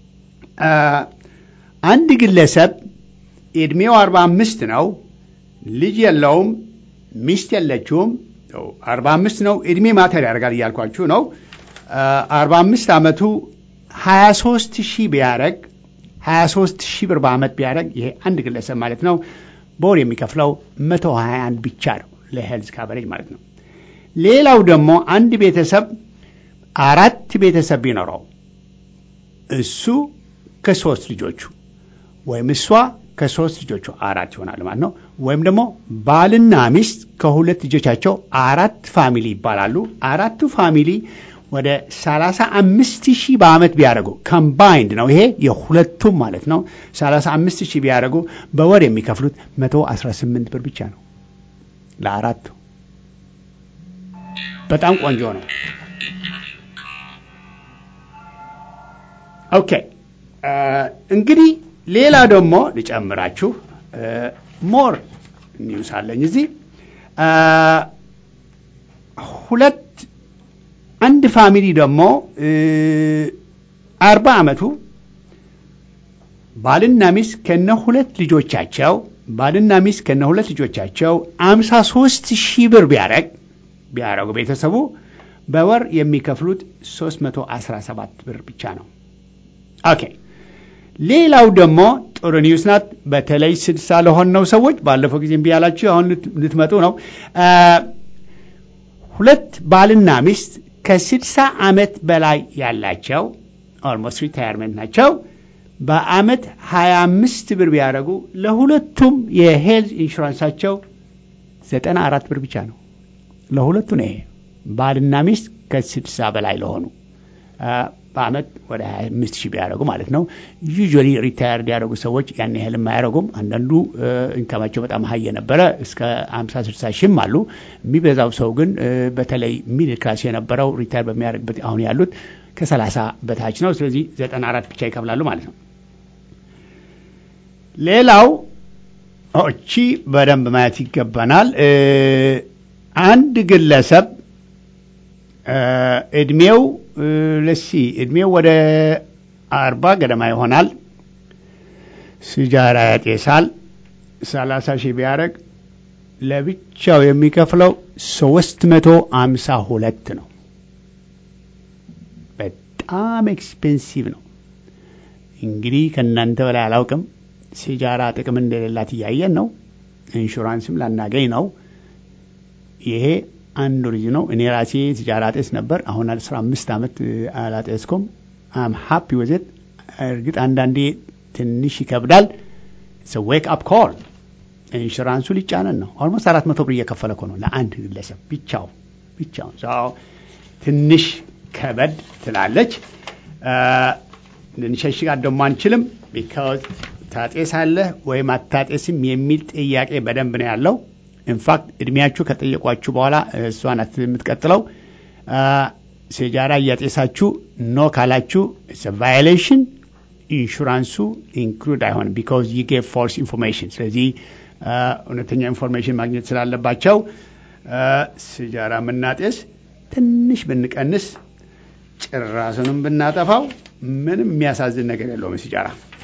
አንድ ግለሰብ ዕድሜው 45 ነው፣ ልጅ የለውም፣ ሚስት የለችውም። 45 ነው። ዕድሜ ማተር ያደርጋል እያልኳችሁ ነው። 45 ዓመቱ 23 ሺህ ቢያደረግ 23 ሺህ ብር በዓመት ቢያደረግ ይሄ አንድ ግለሰብ ማለት ነው በወር የሚከፍለው 121 ብቻ ነው ለሄልዝ ካቨሬጅ ማለት ነው። ሌላው ደግሞ አንድ ቤተሰብ አራት ቤተሰብ ቢኖረው እሱ ከሶስት ልጆቹ ወይም እሷ ከሶስት ልጆቹ አራት ይሆናል ማለት ነው። ወይም ደግሞ ባልና ሚስት ከሁለት ልጆቻቸው አራት ፋሚሊ ይባላሉ። አራቱ ፋሚሊ ወደ 35 ሺህ በዓመት ቢያደርጉ ከምባይንድ ነው ይሄ የሁለቱም ማለት ነው። 35 ሺህ ቢያደርጉ በወር የሚከፍሉት 118 ብር ብቻ ነው ለአራቱ። በጣም ቆንጆ ነው። ኦኬ እንግዲህ ሌላ ደግሞ ልጨምራችሁ ሞር ኒውስ አለኝ እዚህ ሁለት አንድ ፋሚሊ ደግሞ አርባ ዓመቱ ባልና ሚስት ከነ ሁለት ልጆቻቸው ባልና ሚስት ከነ ሁለት ልጆቻቸው አምሳ ሶስት ሺህ ብር ቢያረግ ቢያረጉ ቤተሰቡ በወር የሚከፍሉት 317 ብር ብቻ ነው። ኦኬ ሌላው ደግሞ ጥሩ ኒውስ ናት። በተለይ ስድሳ ለሆነው ሰዎች ባለፈው ጊዜ እምቢ ያላችሁ አሁን ልትመጡ ነው። ሁለት ባልና ሚስት ከስድሳ ዓመት በላይ ያላቸው ኦልሞስት ሪታየርመንት ናቸው። በአመት 25 ብር ቢያደርጉ ለሁለቱም የሄልዝ ኢንሹራንሳቸው 94 ብር ብቻ ነው። ለሁለቱ ነው ይሄ ባልና ሚስት ከስድሳ በላይ ለሆኑ በአመት ወደ 25 ሺህ ቢያደርጉ ማለት ነው። ዩዥዋሊ ሪታየርድ ያደረጉ ሰዎች ያን ያህል የማያደርጉም። አንዳንዱ ኢንካማቸው በጣም ሀይ የነበረ እስከ 50 60 ሺህም አሉ። የሚበዛው ሰው ግን በተለይ ሚድል ክላስ የነበረው ሪታየር በሚያደርግበት አሁን ያሉት ከ30 በታች ነው። ስለዚህ 94 ብቻ ይከፍላሉ ማለት ነው። ሌላው እቺ በደንብ ማየት ይገባናል። አንድ ግለሰብ እድሜው ለሲ እድሜው ወደ አርባ ገደማ ይሆናል። ሲጃራ ያጤሳል። ሰላሳ ሺህ ቢያደርግ ለብቻው የሚከፍለው ሶስት መቶ አምሳ ሁለት ነው። በጣም ኤክስፔንሲቭ ነው። እንግዲህ ከእናንተ በላይ አላውቅም። ሲጃራ ጥቅም እንደሌላት እያየን ነው። ኢንሹራንስም ላናገኝ ነው። ይሄ አንዱ ልጅ ነው። እኔ ራሴ ሲጃራ ጤስ ነበር። አሁን አስራ አምስት ዓመት አላጤስኩም። አም ሀፒ ወዘት። እርግጥ አንዳንዴ ትንሽ ይከብዳል። ዌክ አፕ ኮል ኢንሹራንሱ ሊጫነን ነው። ኦልሞስት አራት መቶ ብር እየከፈለ እኮ ነው ለአንድ ግለሰብ ብቻው ብቻውን። ትንሽ ከበድ ትላለች። ልንሸሽጋት ደግሞ አንችልም። ቢካዝ ታጤሳለህ ወይም አታጤስም የሚል ጥያቄ በደንብ ነው ያለው። ኢንፋክት እድሜያችሁ ከጠየቋችሁ በኋላ እሷ ናት የምትቀጥለው። ሲጃራ እያጤሳችሁ ኖ ካላችሁ ቫዮሌሽን ኢንሹራንሱ ኢንክሉድ አይሆንም ቢካዝ ዩ ጌቭ ፎልስ ኢንፎርሜሽን። ስለዚህ እውነተኛ ኢንፎርሜሽን ማግኘት ስላለባቸው ሲጃራ የምናጤስ ትንሽ ብንቀንስ ጭራሱንም ብናጠፋው ምንም የሚያሳዝን ነገር የለውም ሲጃራ።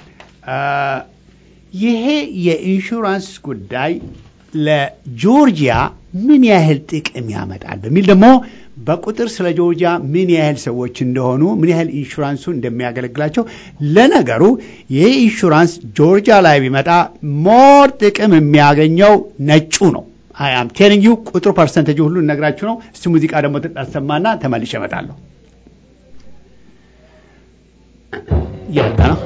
ይሄ የኢንሹራንስ ጉዳይ ለጆርጂያ ምን ያህል ጥቅም ያመጣል በሚል ደግሞ በቁጥር ስለ ጆርጂያ ምን ያህል ሰዎች እንደሆኑ ምን ያህል ኢንሹራንሱ እንደሚያገለግላቸው ለነገሩ ይህ ኢንሹራንስ ጆርጂያ ላይ ቢመጣ ሞር ጥቅም የሚያገኘው ነጩ ነው። አም ቴሊንግ ዩ ቁጥሩ ፐርሰንቴጅ ሁሉ እነግራችሁ ነው። እስቲ ሙዚቃ ደግሞ ትጣሰማና ተመልሼ እመጣለሁ። እየመጣ ነው።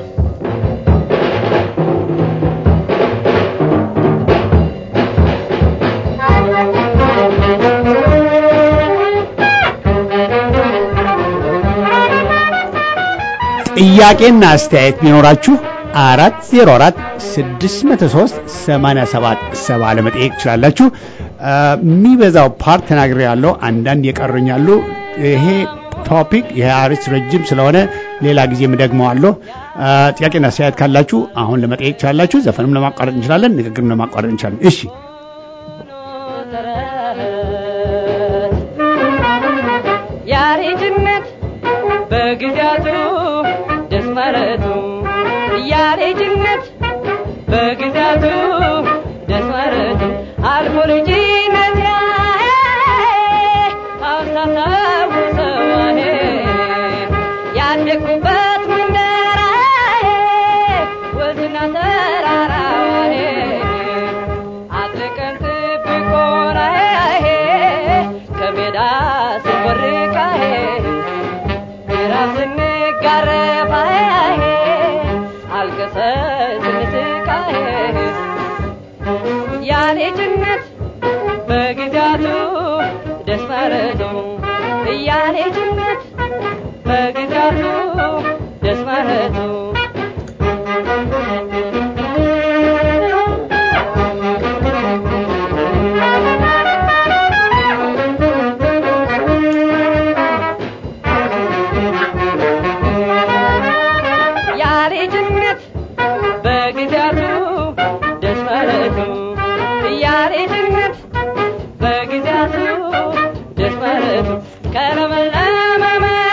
ጥያቄና አስተያየት ቢኖራችሁ አራት ዜሮ አራት ስድስት መቶ ሶስት ሰማንያ ሰባት ሰባ ለመጠየቅ ትችላላችሁ። የሚበዛው ፓርት ተናግሬ ያለው አንዳንድ የቀሩኛሉ። ይሄ ቶፒክ ይሄ አርዕስት ረጅም ስለሆነ ሌላ ጊዜም ደግመዋለሁ። ጥያቄና አስተያየት ካላችሁ አሁን ለመጠየቅ ትችላላችሁ። ዘፈንም ለማቋረጥ እንችላለን፣ ንግግርም ለማቋረጥ እንችላለን። እሺ ያሬጅነት በግዛቱ ደስ ማለቱ ያሬጅነት በግዛቱ ደስ ማለቱ አልፎ ልጅነት አውሳሳውሰዋኔ ያደግኩበት መንደራዬ ወዝና ተራራዋኔ አጥልቀን ጥብቆናዬ ከሜዳ ስንቦርቃዬ ራስ ስንጋረፋዬ አልቀሰ ስንስቃዬ ያሌጅነት በግዛቱ ደስ ማለቱ ያሌጅነት በግዛቱ ደስ ማለቱ ያሬጅነት በግዛቱ ደስ ማለቱ ያሬጅነት በግዛቱ ደስ ማለቱ ከለመለመ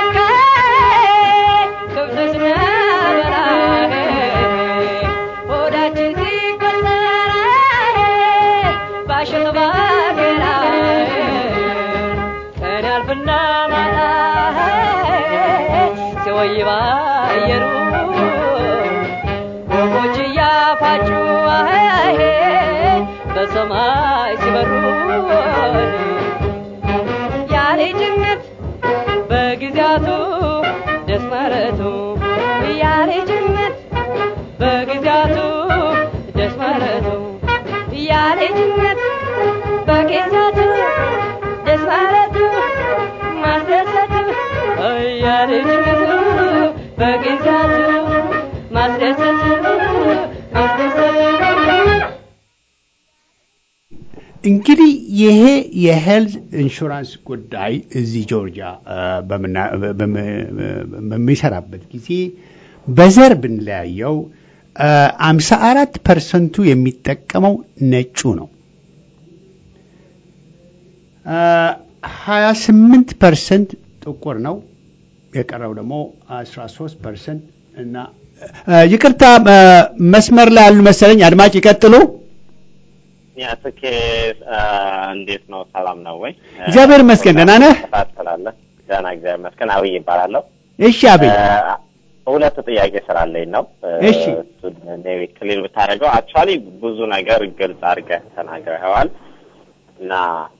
መካይ ከብቶች ስናበላ ሆዳችን ሲቆጠር ባሸተ ባገራ ቀን ያልፍና ማታ ሲወይባ አየሩ ወፎች እያፋጩ አሄ በሰማይ ሲበሩ ያሬጅነት በግዛቱ ደስ ማለቱ ያሬጅነት በግዛቱ ደስ ማለቱ ያሬጅነት በግዛቱ ደስ ማለቱ ማስደሰቱ ያሬጅነቱ በግዛቱ ማስደሰቱ ማስደሰቱ እንግዲህ ይሄ የሄልዝ ኢንሹራንስ ጉዳይ እዚህ ጆርጂያ በሚሰራበት ጊዜ በዘር ብንለያየው አምሳ አራት ፐርሰንቱ የሚጠቀመው ነጩ ነው። ሀያ ስምንት ፐርሰንት ጥቁር ነው። የቀረው ደግሞ አስራ ሶስት ፐርሰንት እና ይቅርታ መስመር ላይ ያሉ መሰለኝ። አድማጭ ይቀጥሉ። ያ ትኬ እንዴት ነው? ሰላም ነው ወይ? እግዚአብሔር ይመስገን። ደህና ነህ? ትከታተላለህ? ደህና እግዚአብሔር ይመስገን። አብይ ይባላለሁ። እሺ አብይ፣ ሁለት ጥያቄ ስላለኝ ነው። እሺ እሱን ኔዊ ክሊል ብታደርገው አክቹዋሊ ብዙ ነገር ግልጽ አድርገህ ተናግረኸዋል እና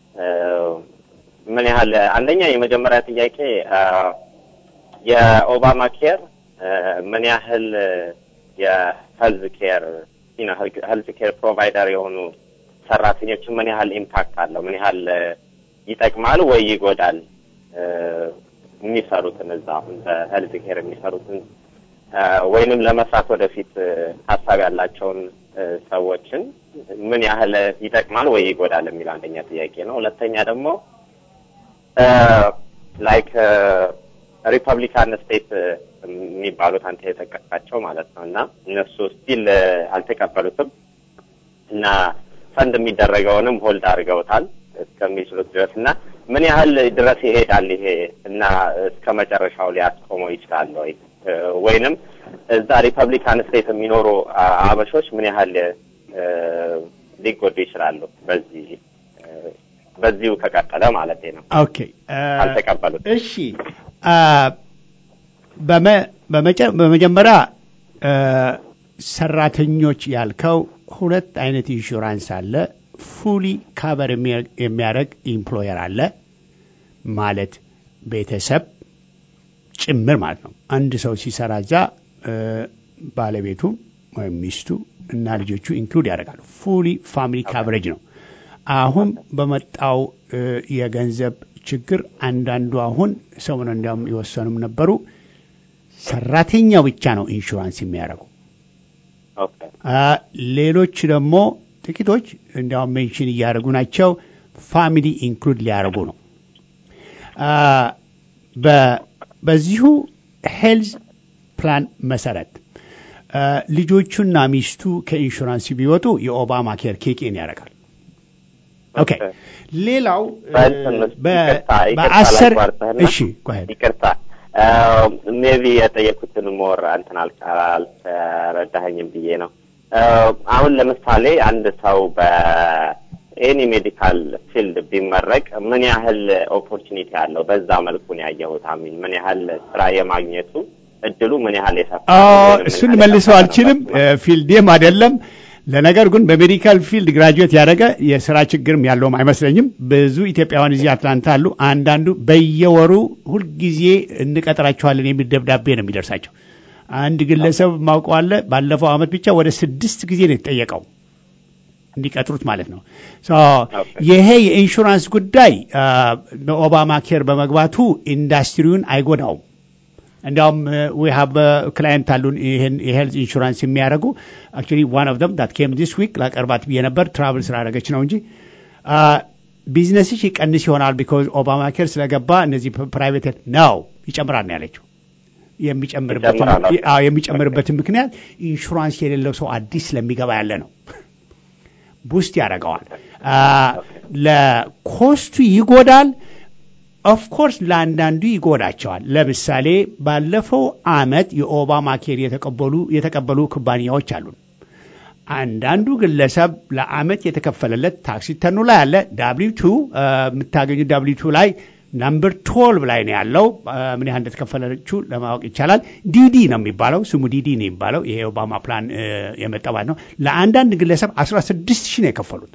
ምን ያህል አንደኛ የመጀመሪያ ጥያቄ የኦባማ ኬር ምን ያህል የሄልዝ ኬር ሄልዝ ኬር ፕሮቫይደር የሆኑ ሰራተኞችን ምን ያህል ኢምፓክት አለው? ምን ያህል ይጠቅማል ወይ ይጎዳል? የሚሰሩትን እዛ አሁን በሄልዝ ኬር የሚሰሩትን ወይንም ለመስራት ወደፊት ሀሳብ ያላቸውን ሰዎችን ምን ያህል ይጠቅማል ወይ ይጎዳል የሚል አንደኛ ጥያቄ ነው። ሁለተኛ ደግሞ ላይክ ሪፐብሊካን ስቴት የሚባሉት አንተ የጠቀስካቸው ማለት ነው እና እነሱ ስቲል አልተቀበሉትም እና ፈንድ የሚደረገውንም ሆልድ አድርገውታል እስከሚችሉት ድረስ እና ምን ያህል ድረስ ይሄዳል ይሄ እና እስከ መጨረሻው ሊያስቆመው ይችላል ወይ ወይንም እዛ ሪፐብሊካን ስቴት የሚኖሩ አበሾች ምን ያህል ሊጎዱ ይችላሉ በዚህ በዚሁ ከቀጠለ ማለት ነው። ኦኬ አልተቀበሉት። እሺ በመጀመሪያ ሰራተኞች ያልከው ሁለት አይነት ኢንሹራንስ አለ። ፉሊ ካቨር የሚያደርግ ኢምፕሎየር አለ ማለት ቤተሰብ ጭምር ማለት ነው። አንድ ሰው ሲሰራ እዛ ባለቤቱ ወይም ሚስቱ እና ልጆቹ ኢንክሉድ ያደርጋሉ። ፉሊ ፋሚሊ ካቨሬጅ ነው። አሁን በመጣው የገንዘብ ችግር አንዳንዱ አሁን ሰሞኑን እንዲያውም የወሰኑም ነበሩ ሰራተኛው ብቻ ነው ኢንሹራንስ የሚያደርጉ። ሌሎች ደግሞ ጥቂቶች እንዲያውም ሜንሽን እያደረጉ ናቸው ፋሚሊ ኢንክሉድ ሊያደርጉ ነው። በዚሁ ሄልዝ ፕላን መሰረት ልጆቹና ሚስቱ ከኢንሹራንስ ቢወጡ የኦባማ ኬር ኬኬን ያደርጋል። ኦኬ ሌላው በአስር እሺ ይቅርታ ሜቢ የጠየኩትን ሞር አንተን አልተረዳኸኝም ብዬ ነው። አሁን ለምሳሌ አንድ ሰው በኤኒ ሜዲካል ፊልድ ቢመረቅ ምን ያህል ኦፖርቹኒቲ አለው? በዛ መልኩ ነው ያየሁት። አሚን ምን ያህል ስራ የማግኘቱ እድሉ ምን ያህል የሰፋ እሱን መልሰው አልችልም፣ ፊልዴም አይደለም። ለነገር ግን በሜዲካል ፊልድ ግራጁዌት ያደረገ የስራ ችግርም ያለውም አይመስለኝም። ብዙ ኢትዮጵያውያን እዚህ አትላንታ አሉ። አንዳንዱ በየወሩ ሁልጊዜ እንቀጥራቸዋለን የሚል ደብዳቤ ነው የሚደርሳቸው። አንድ ግለሰብ ማውቀዋለ ባለፈው አመት ብቻ ወደ ስድስት ጊዜ ነው የተጠየቀው እንዲቀጥሩት ማለት ነው። ይሄ የኢንሹራንስ ጉዳይ በኦባማ ኬር በመግባቱ ኢንዱስትሪውን አይጎዳውም። እንዲያውም ዊ ሃቭ ክላይንት አሉን ይህን የሄልዝ ኢንሹራንስ የሚያደርጉ አክቹዋሊ ዋን ኦፍ ደም ዳት ኬም ዲስ ዊክ ላቀርባት ብዬ ነበር ትራቭል ስላደረገች ነው እንጂ ቢዝነስሽ ይቀንስ ይሆናል ቢኮዝ ኦባማ ኬር ስለገባ እነዚህ ፕራይቬት ነው ይጨምራል ነው ያለችው። የሚጨምርበትን ምክንያት ኢንሹራንስ የሌለው ሰው አዲስ ስለሚገባ ያለ ነው። ቡስት ያደርገዋል። ለኮስቱ ይጎዳል። ኦፍኮርስ ለአንዳንዱ ይጎዳቸዋል። ለምሳሌ ባለፈው አመት የኦባማ ኬር የተቀበሉ የተቀበሉ ኩባንያዎች አሉ። አንዳንዱ ግለሰብ ለአመት የተከፈለለት ታክሲ ተኑ ላይ አለ። ዳብሊው ቱ የምታገኙ ዳብሊው ቱ ላይ ናምበር ትወልቭ ላይ ነው ያለው። ምን ያህል እንደተከፈለችው ለማወቅ ይቻላል። ዲዲ ነው የሚባለው ስሙ ዲዲ ነው የሚባለው። ይሄ የኦባማ ፕላን የመጠባት ነው። ለአንዳንድ ግለሰብ አስራ ስድስት ሺህ ነው የከፈሉት።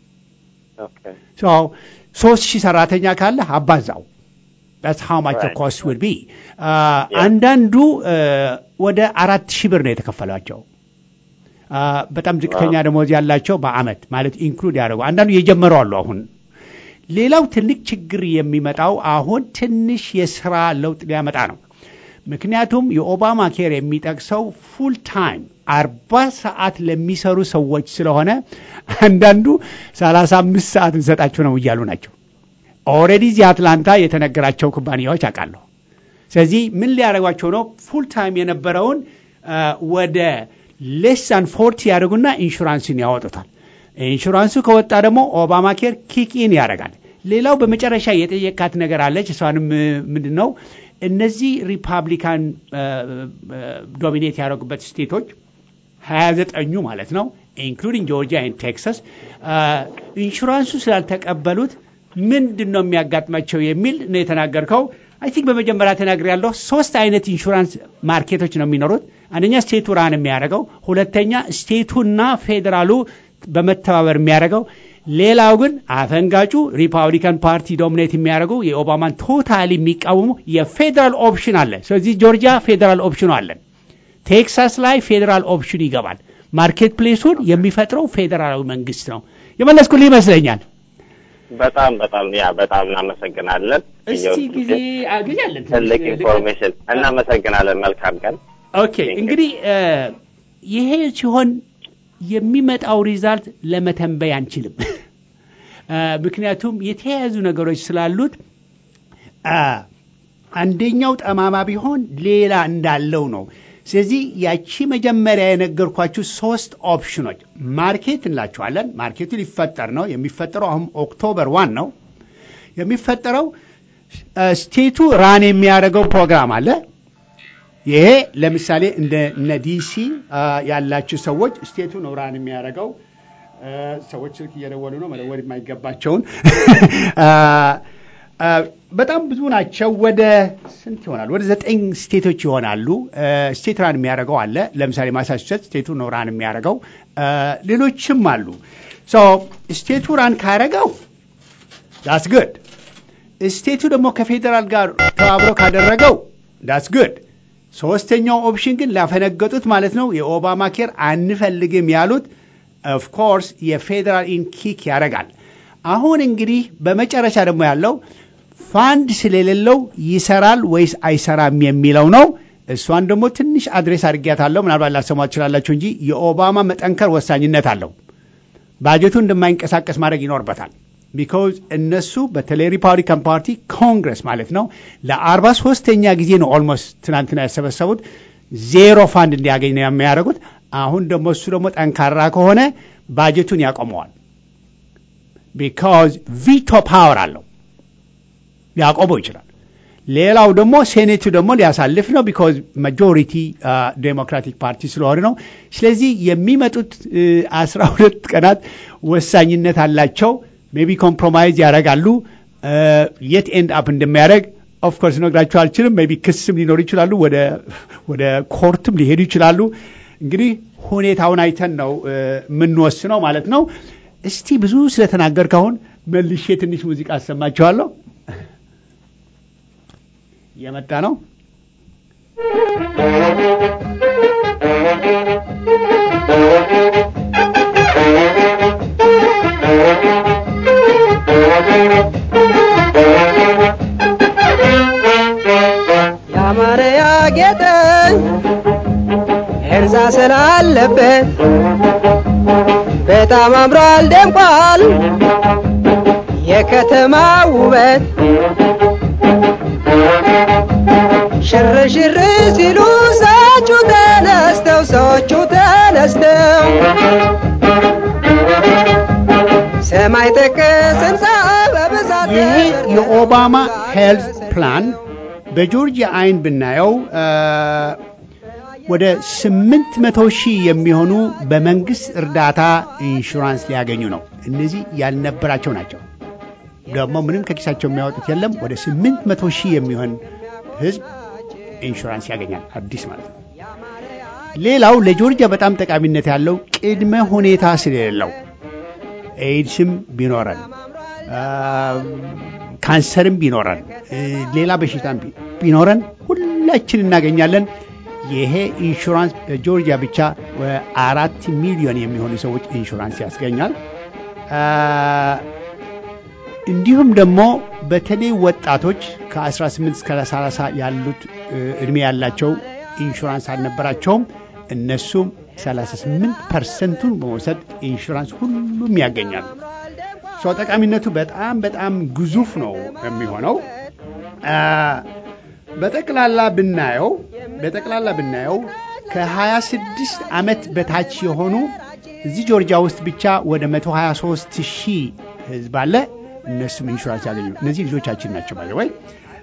ሶስት ሺህ ሰራተኛ ካለ አባዛው that's how much the cost would be አንዳንዱ ወደ አራት ሺህ ብር ነው የተከፈላቸው በጣም ዝቅተኛ ደሞዝ ያላቸው በአመት ማለት ኢንክሉድ ያደረጉ አንዳንዱ የጀመረው አሉ አሁን ሌላው ትልቅ ችግር የሚመጣው አሁን ትንሽ የስራ ለውጥ ሊያመጣ ነው ምክንያቱም የኦባማ ኬር የሚጠቅሰው ፉል ታይም አርባ ሰዓት ለሚሰሩ ሰዎች ስለሆነ አንዳንዱ ሰላሳ አምስት ሰዓት እንሰጣቸው ነው እያሉ ናቸው። ኦልሬዲ እዚህ አትላንታ የተነገራቸው ኩባንያዎች አውቃለሁ። ስለዚህ ምን ሊያደርጓቸው ነው? ፉል ታይም የነበረውን ወደ ሌሳን ፎርቲ ያደርጉና ኢንሹራንስን ያወጡታል። ኢንሹራንሱ ከወጣ ደግሞ ኦባማ ኬር ኪክኢን ያደርጋል። ሌላው በመጨረሻ የጠየቃት ነገር አለች። እሷንም ምንድን ነው እነዚህ ሪፓብሊካን ዶሚኔት ያደረጉበት ስቴቶች ሀያ ዘጠኙ ማለት ነው ኢንክሉዲንግ ጆርጂያ ኤንድ ቴክሳስ ኢንሹራንሱ ስላልተቀበሉት ምንድን ነው የሚያጋጥማቸው የሚል ነው የተናገርከው። አይ ቲንክ በመጀመሪያ ተናግር ያለው ሶስት አይነት ኢንሹራንስ ማርኬቶች ነው የሚኖሩት። አንደኛ ስቴቱ ራን የሚያደርገው፣ ሁለተኛ ስቴቱና ፌዴራሉ በመተባበር የሚያደርገው፣ ሌላው ግን አፈንጋጩ ሪፓብሊካን ፓርቲ ዶሚኔት የሚያደርጉ የኦባማን ቶታሊ የሚቃወሙ የፌዴራል ኦፕሽን አለ። ስለዚህ ጆርጂያ ፌዴራል ኦፕሽኑ አለን። ቴክሳስ ላይ ፌዴራል ኦፕሽን ይገባል። ማርኬት ፕሌሱን የሚፈጥረው ፌዴራላዊ መንግስት ነው። የመለስኩልህ ይመስለኛል። በጣም በጣም ያ በጣም እናመሰግናለን። እስቲ ጊዜ ጊዜ አለን ትልቅ ኢንፎርሜሽን እናመሰግናለን። መልካም ቀን። ኦኬ እንግዲህ ይሄ ሲሆን የሚመጣው ሪዛልት ለመተንበይ አንችልም። ምክንያቱም የተያያዙ ነገሮች ስላሉት አንደኛው ጠማማ ቢሆን ሌላ እንዳለው ነው። ስለዚህ ያቺ መጀመሪያ የነገርኳችሁ ሶስት ኦፕሽኖች ማርኬት እንላቸዋለን። ማርኬቱ ሊፈጠር ነው። የሚፈጠረው አሁን ኦክቶበር ዋን ነው የሚፈጠረው። ስቴቱ ራን የሚያደርገው ፕሮግራም አለ። ይሄ ለምሳሌ እንደ እነ ዲሲ ያላችሁ ሰዎች ስቴቱ ነው ራን የሚያደርገው። ሰዎች ስልክ እየደወሉ ነው፣ መደወል የማይገባቸውን በጣም ብዙ ናቸው። ወደ ስንት ይሆናሉ? ወደ ዘጠኝ ስቴቶች ይሆናሉ። ስቴት ራን የሚያደርገው አለ። ለምሳሌ ማሳቹሴት ስቴቱ ነው ራን የሚያደርገው። ሌሎችም አሉ። ስቴቱ ራን ካደረገው ዳስ ግድ። ስቴቱ ደግሞ ከፌዴራል ጋር ተባብሮ ካደረገው ዳስ ግድ። ሶስተኛው ኦፕሽን ግን ላፈነገጡት ማለት ነው የኦባማ ኬር አንፈልግም ያሉት ኦፍኮርስ የፌዴራል ኢንኪክ ያደርጋል። አሁን እንግዲህ በመጨረሻ ደግሞ ያለው ፋንድ ስለሌለው ይሰራል ወይስ አይሰራም የሚለው ነው። እሷን ደግሞ ትንሽ አድሬስ አድርጊያታለሁ። ምናልባት ላሰማ ትችላላችሁ እንጂ የኦባማ መጠንከር ወሳኝነት አለው። ባጀቱ እንደማይንቀሳቀስ ማድረግ ይኖርበታል። ቢካውዝ እነሱ በተለይ ሪፓብሊካን ፓርቲ ኮንግረስ ማለት ነው ለአርባ ሶስተኛ ጊዜ ነው ኦልሞስት ትናንትና ያሰበሰቡት ዜሮ ፋንድ እንዲያገኝ ነው የሚያደርጉት። አሁን ደግሞ እሱ ደግሞ ጠንካራ ከሆነ ባጀቱን ያቆመዋል። ቢካዝ ቪቶ ፓወር አለው ሊያቆመው ይችላል። ሌላው ደግሞ ሴኔቱ ደግሞ ሊያሳልፍ ነው። ቢካዝ ማጆሪቲ ዴሞክራቲክ ፓርቲ ስለሆነ ነው። ስለዚህ የሚመጡት አስራ ሁለት ቀናት ወሳኝነት አላቸው። ሜቢ ኮምፕሮማይዝ ያደርጋሉ። የት ኤንድ አፕ እንደሚያደርግ ኦፍኮርስ ነግራቸው አልችልም። ሜቢ ክስም ሊኖሩ ይችላሉ። ወደ ኮርትም ሊሄዱ ይችላሉ። እንግዲህ ሁኔታውን አይተን ነው የምንወስነው ማለት ነው። እስቲ ብዙ ስለተናገርክ አሁን መልሼ ትንሽ ሙዚቃ አሰማችኋለሁ። እየመጣ ነው። ያማረ ያጌጠ እርዛ ስላለበት በጣም አምሯል ደምቋል የከተማ ውበት ሽር ሽር ሲሉ ሰዎቹ ተነስተው ሰዎቹ ተነስተው ሰማይ ጠቀስ ህንፃ በብዛት ይሄ የኦባማ ሄልዝ ፕላን በጆርጂያ አይን ብናየው ወደ ስምንት መቶ ሺህ የሚሆኑ በመንግስት እርዳታ ኢንሹራንስ ሊያገኙ ነው። እነዚህ ያልነበራቸው ናቸው። ደግሞ ምንም ከኪሳቸው የሚያወጡት የለም። ወደ ስምንት መቶ ሺህ የሚሆን ህዝብ ኢንሹራንስ ያገኛል፣ አዲስ ማለት ነው። ሌላው ለጆርጂያ በጣም ጠቃሚነት ያለው ቅድመ ሁኔታ ስለሌለው ኤድስም ቢኖረን ካንሰርም ቢኖረን ሌላ በሽታም ቢኖረን ሁላችን እናገኛለን። ይሄ ኢንሹራንስ በጆርጂያ ብቻ አራት ሚሊዮን የሚሆኑ ሰዎች ኢንሹራንስ ያስገኛል። እንዲሁም ደግሞ በተለይ ወጣቶች ከ18 እስከ 30 ያሉት እድሜ ያላቸው ኢንሹራንስ አልነበራቸውም። እነሱም 38 ፐርሰንቱን በመውሰድ ኢንሹራንስ ሁሉም ያገኛሉ። ሰው ጠቃሚነቱ በጣም በጣም ግዙፍ ነው የሚሆነው። በጠቅላላ ብናየው በጠቅላላ ብናየው ከ26 ዓመት በታች የሆኑ እዚህ ጆርጂያ ውስጥ ብቻ ወደ 123 ሺህ ህዝብ አለ። እነሱም ኢንሹራንስ ያገኙ እነዚህ ልጆቻችን ናቸው ባለ ወይ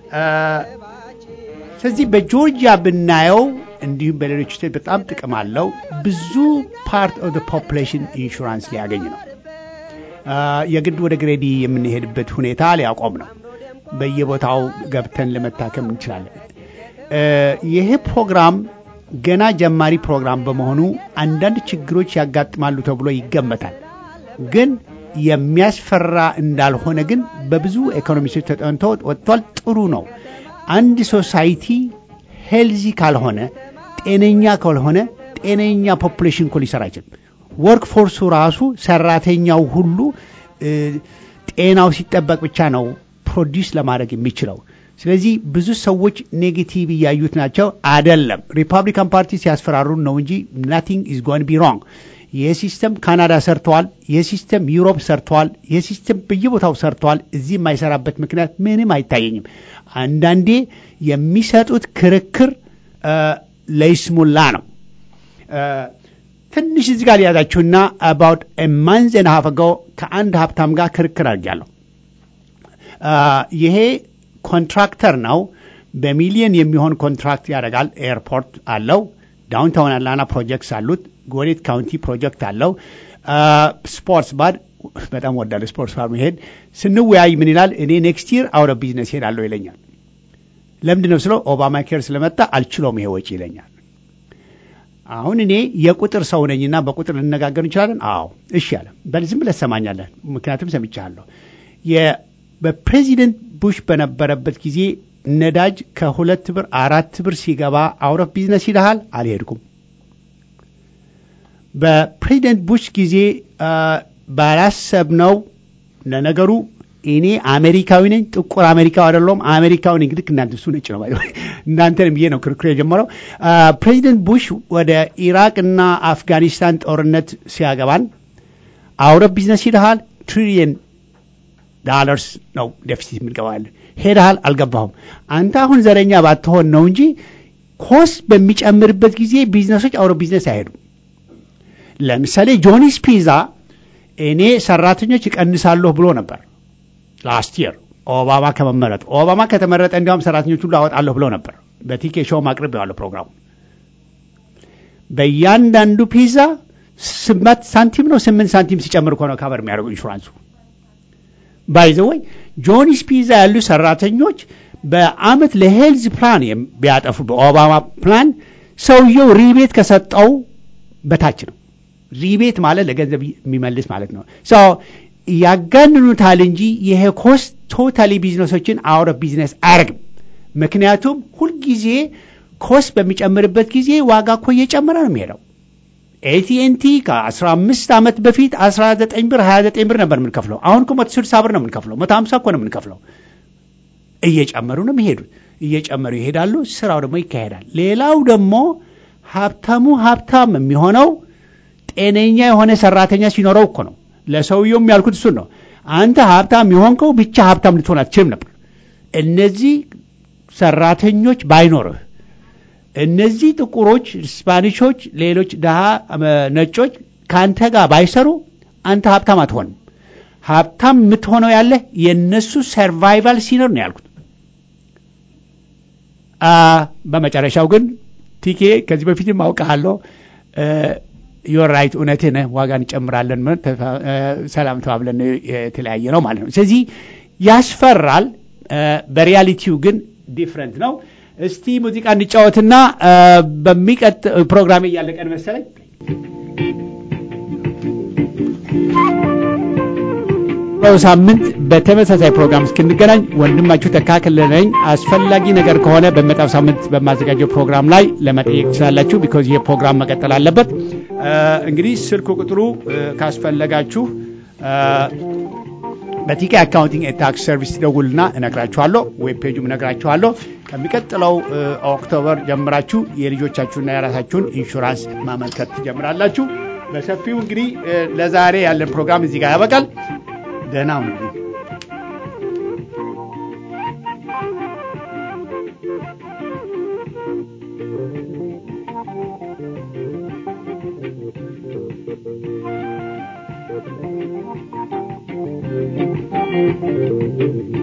ስለዚህ በጆርጂያ ብናየው እንዲሁም በሌሎች ስቴት በጣም ጥቅም አለው። ብዙ ፓርት ኦፍ ፖፕሌሽን ኢንሹራንስ ሊያገኝ ነው። የግድ ወደ ግሬዲ የምንሄድበት ሁኔታ ሊያቆም ነው። በየቦታው ገብተን ለመታከም እንችላለን። ይሄ ፕሮግራም ገና ጀማሪ ፕሮግራም በመሆኑ አንዳንድ ችግሮች ያጋጥማሉ ተብሎ ይገመታል። ግን የሚያስፈራ እንዳልሆነ ግን በብዙ ኢኮኖሚስቶች ተጠንቶ ወጥቷል። ጥሩ ነው። አንድ ሶሳይቲ ሄልዚ ካልሆነ ጤነኛ ካልሆነ ጤነኛ ፖፑሌሽን እኮ ሊሰራ አይችልም። ወርክ ፎርሱ ራሱ ሰራተኛው ሁሉ ጤናው ሲጠበቅ ብቻ ነው ፕሮዲስ ለማድረግ የሚችለው። ስለዚህ ብዙ ሰዎች ኔጌቲቭ እያዩት ናቸው። አደለም ሪፐብሊካን ፓርቲ ሲያስፈራሩን ነው እንጂ ናቲንግ ኢዝ ጎን ቢ ሮንግ። ይህ ሲስተም ካናዳ ሰርተዋል። ይህ ሲስተም ዩሮፕ ሰርተዋል። ይህ ሲስተም በየቦታው ሰርተዋል። እዚህ የማይሰራበት ምክንያት ምንም አይታየኝም። አንዳንዴ የሚሰጡት ክርክር ለይስሙላ ነው። ትንሽ እዚህ ጋር ሊያዛችሁና አባውት ማንዝ ን ሀፍ አጎ ከአንድ ሀብታም ጋር ክርክር አድርጊያለሁ። ይሄ ኮንትራክተር ነው። በሚሊየን የሚሆን ኮንትራክት ያደርጋል። ኤርፖርት አለው። ዳውንታውን አትላንታ ፕሮጀክትስ አሉት። ጎዴት ካውንቲ ፕሮጀክት አለው። ስፖርትስ ባር በጣም ወዳለ ስፖርትስ ባር መሄድ ስንወያይ ምን ይላል? እኔ ኔክስት ይር አውረ ቢዝነስ ሄዳለሁ ይለኛል። ለምንድን ነው ስለው ኦባማ ኬር ስለመጣ አልችለውም ይሄ ወጪ ይለኛል። አሁን እኔ የቁጥር ሰው ነኝና በቁጥር ልነጋገር እንችላለን። አዎ እሺ አለ። በል ዝም ብለህ ትሰማኛለህ፣ ምክንያቱም ሰምቻለሁ። በፕሬዚደንት ቡሽ በነበረበት ጊዜ ነዳጅ ከሁለት ብር አራት ብር ሲገባ አውረፍ ቢዝነስ ይልሃል። አልሄድኩም። በፕሬዚደንት ቡሽ ጊዜ ባላሰብነው ለነገሩ እኔ አሜሪካዊ ነኝ፣ ጥቁር አሜሪካዊ አይደለሁም። አሜሪካዊ ነኝ። ልክ እናንተ እሱ ነጭ ነው። እናንተንም ብዬ ነው ክርክር የጀመረው። ፕሬዚደንት ቡሽ ወደ ኢራቅ እና አፍጋኒስታን ጦርነት ሲያገባን አውረፍ ቢዝነስ ይልሃል ትሪሊየን ዳለርስ ነው ዴፊሲት የምንገባለን። ሄደሃል፣ አልገባሁም። አንተ አሁን ዘረኛ ባትሆን ነው እንጂ ኮስ በሚጨምርበት ጊዜ ቢዝነሶች አውሮ ቢዝነስ አይሄዱም። ለምሳሌ ጆኒስ ፒዛ እኔ ሰራተኞች ይቀንሳለሁ ብሎ ነበር ላስት የር ኦባማ ከመመረጡ። ኦባማ ከተመረጠ እንዲያውም ሰራተኞች ሁሉ አወጣለሁ ብሎ ነበር። በቲኬ ሾው ማቅረብ ያለው ፕሮግራሙ በእያንዳንዱ ፒዛ ስምንት ሳንቲም ነው ስምንት ሳንቲም ሲጨምር እኮ ነው ካበር የሚያደርገው ኢንሹራንሱ። ባይዘወይ ጆኒስ ፒዛ ያሉ ሰራተኞች በአመት ለሄልዝ ፕላን ቢያጠፉ በኦባማ ፕላን ሰውየው ሪቤት ከሰጠው በታች ነው። ሪቤት ማለት ለገንዘብ የሚመልስ ማለት ነው። ያጋንኑታል እንጂ ይሄ ኮስት ቶታሊ ቢዝነሶችን አውረ ቢዝነስ አያደርግም። ምክንያቱም ሁልጊዜ ኮስት በሚጨምርበት ጊዜ ዋጋ እኮ እየጨመረ ነው የሚሄደው። ኤቲኤንቲ ከ15 ዓመት በፊት 19 ብር 29 ብር ነበር የምንከፍለው። አሁን እኮ 160 ብር ነው የምንከፍለው። 150 እኮ ነው የምንከፍለው። እየጨመሩ ነው የሚሄዱት። እየጨመሩ ይሄዳሉ። ስራው ደግሞ ይካሄዳል። ሌላው ደግሞ ሀብታሙ ሀብታም የሚሆነው ጤነኛ የሆነ ሰራተኛ ሲኖረው እኮ ነው። ለሰውየውም ያልኩት እሱን ነው። አንተ ሀብታም የሆንከው ብቻ ሀብታም ልትሆን አትችልም ነበር። እነዚህ ሰራተኞች ባይኖርህ እነዚህ ጥቁሮች፣ ስፓኒሾች፣ ሌሎች ድሃ ነጮች ከአንተ ጋር ባይሰሩ አንተ ሀብታም አትሆንም። ሀብታም የምትሆነው ያለህ የእነሱ ሰርቫይቫል ሲኖር ነው ያልኩት። በመጨረሻው ግን ቲኬ ከዚህ በፊትም አውቃለሁ ዮር ራይት እውነትህ ነህ፣ ዋጋ እንጨምራለን፣ ሰላም ተባብለን የተለያየ ነው ማለት ነው። ስለዚህ ያስፈራል። በሪያሊቲው ግን ዲፍረንት ነው። እስቲ ሙዚቃ እንጫወትና በሚቀጥ ፕሮግራም እያለቀን መሰለኝ ሳምንት በተመሳሳይ ፕሮግራም እስክንገናኝ ወንድማችሁ ተካክለ ነኝ። አስፈላጊ ነገር ከሆነ በመጣው ሳምንት በማዘጋጀው ፕሮግራም ላይ ለመጠየቅ ትችላላችሁ። ቢኮዝ ይህ ፕሮግራም መቀጠል አለበት። እንግዲህ ስልክ ቁጥሩ ካስፈለጋችሁ በቲኬ አካውንቲንግ ታክስ ሰርቪስ ደውልና እነግራችኋለሁ። ዌብ ፔጁም እነግራችኋለሁ። ከሚቀጥለው ኦክቶበር ጀምራችሁ የልጆቻችሁና የራሳችሁን ኢንሹራንስ ማመልከት ትጀምራላችሁ። በሰፊው እንግዲህ ለዛሬ ያለን ፕሮግራም እዚህ ጋር ያበቃል። ደህና ሁኑ። Thank you.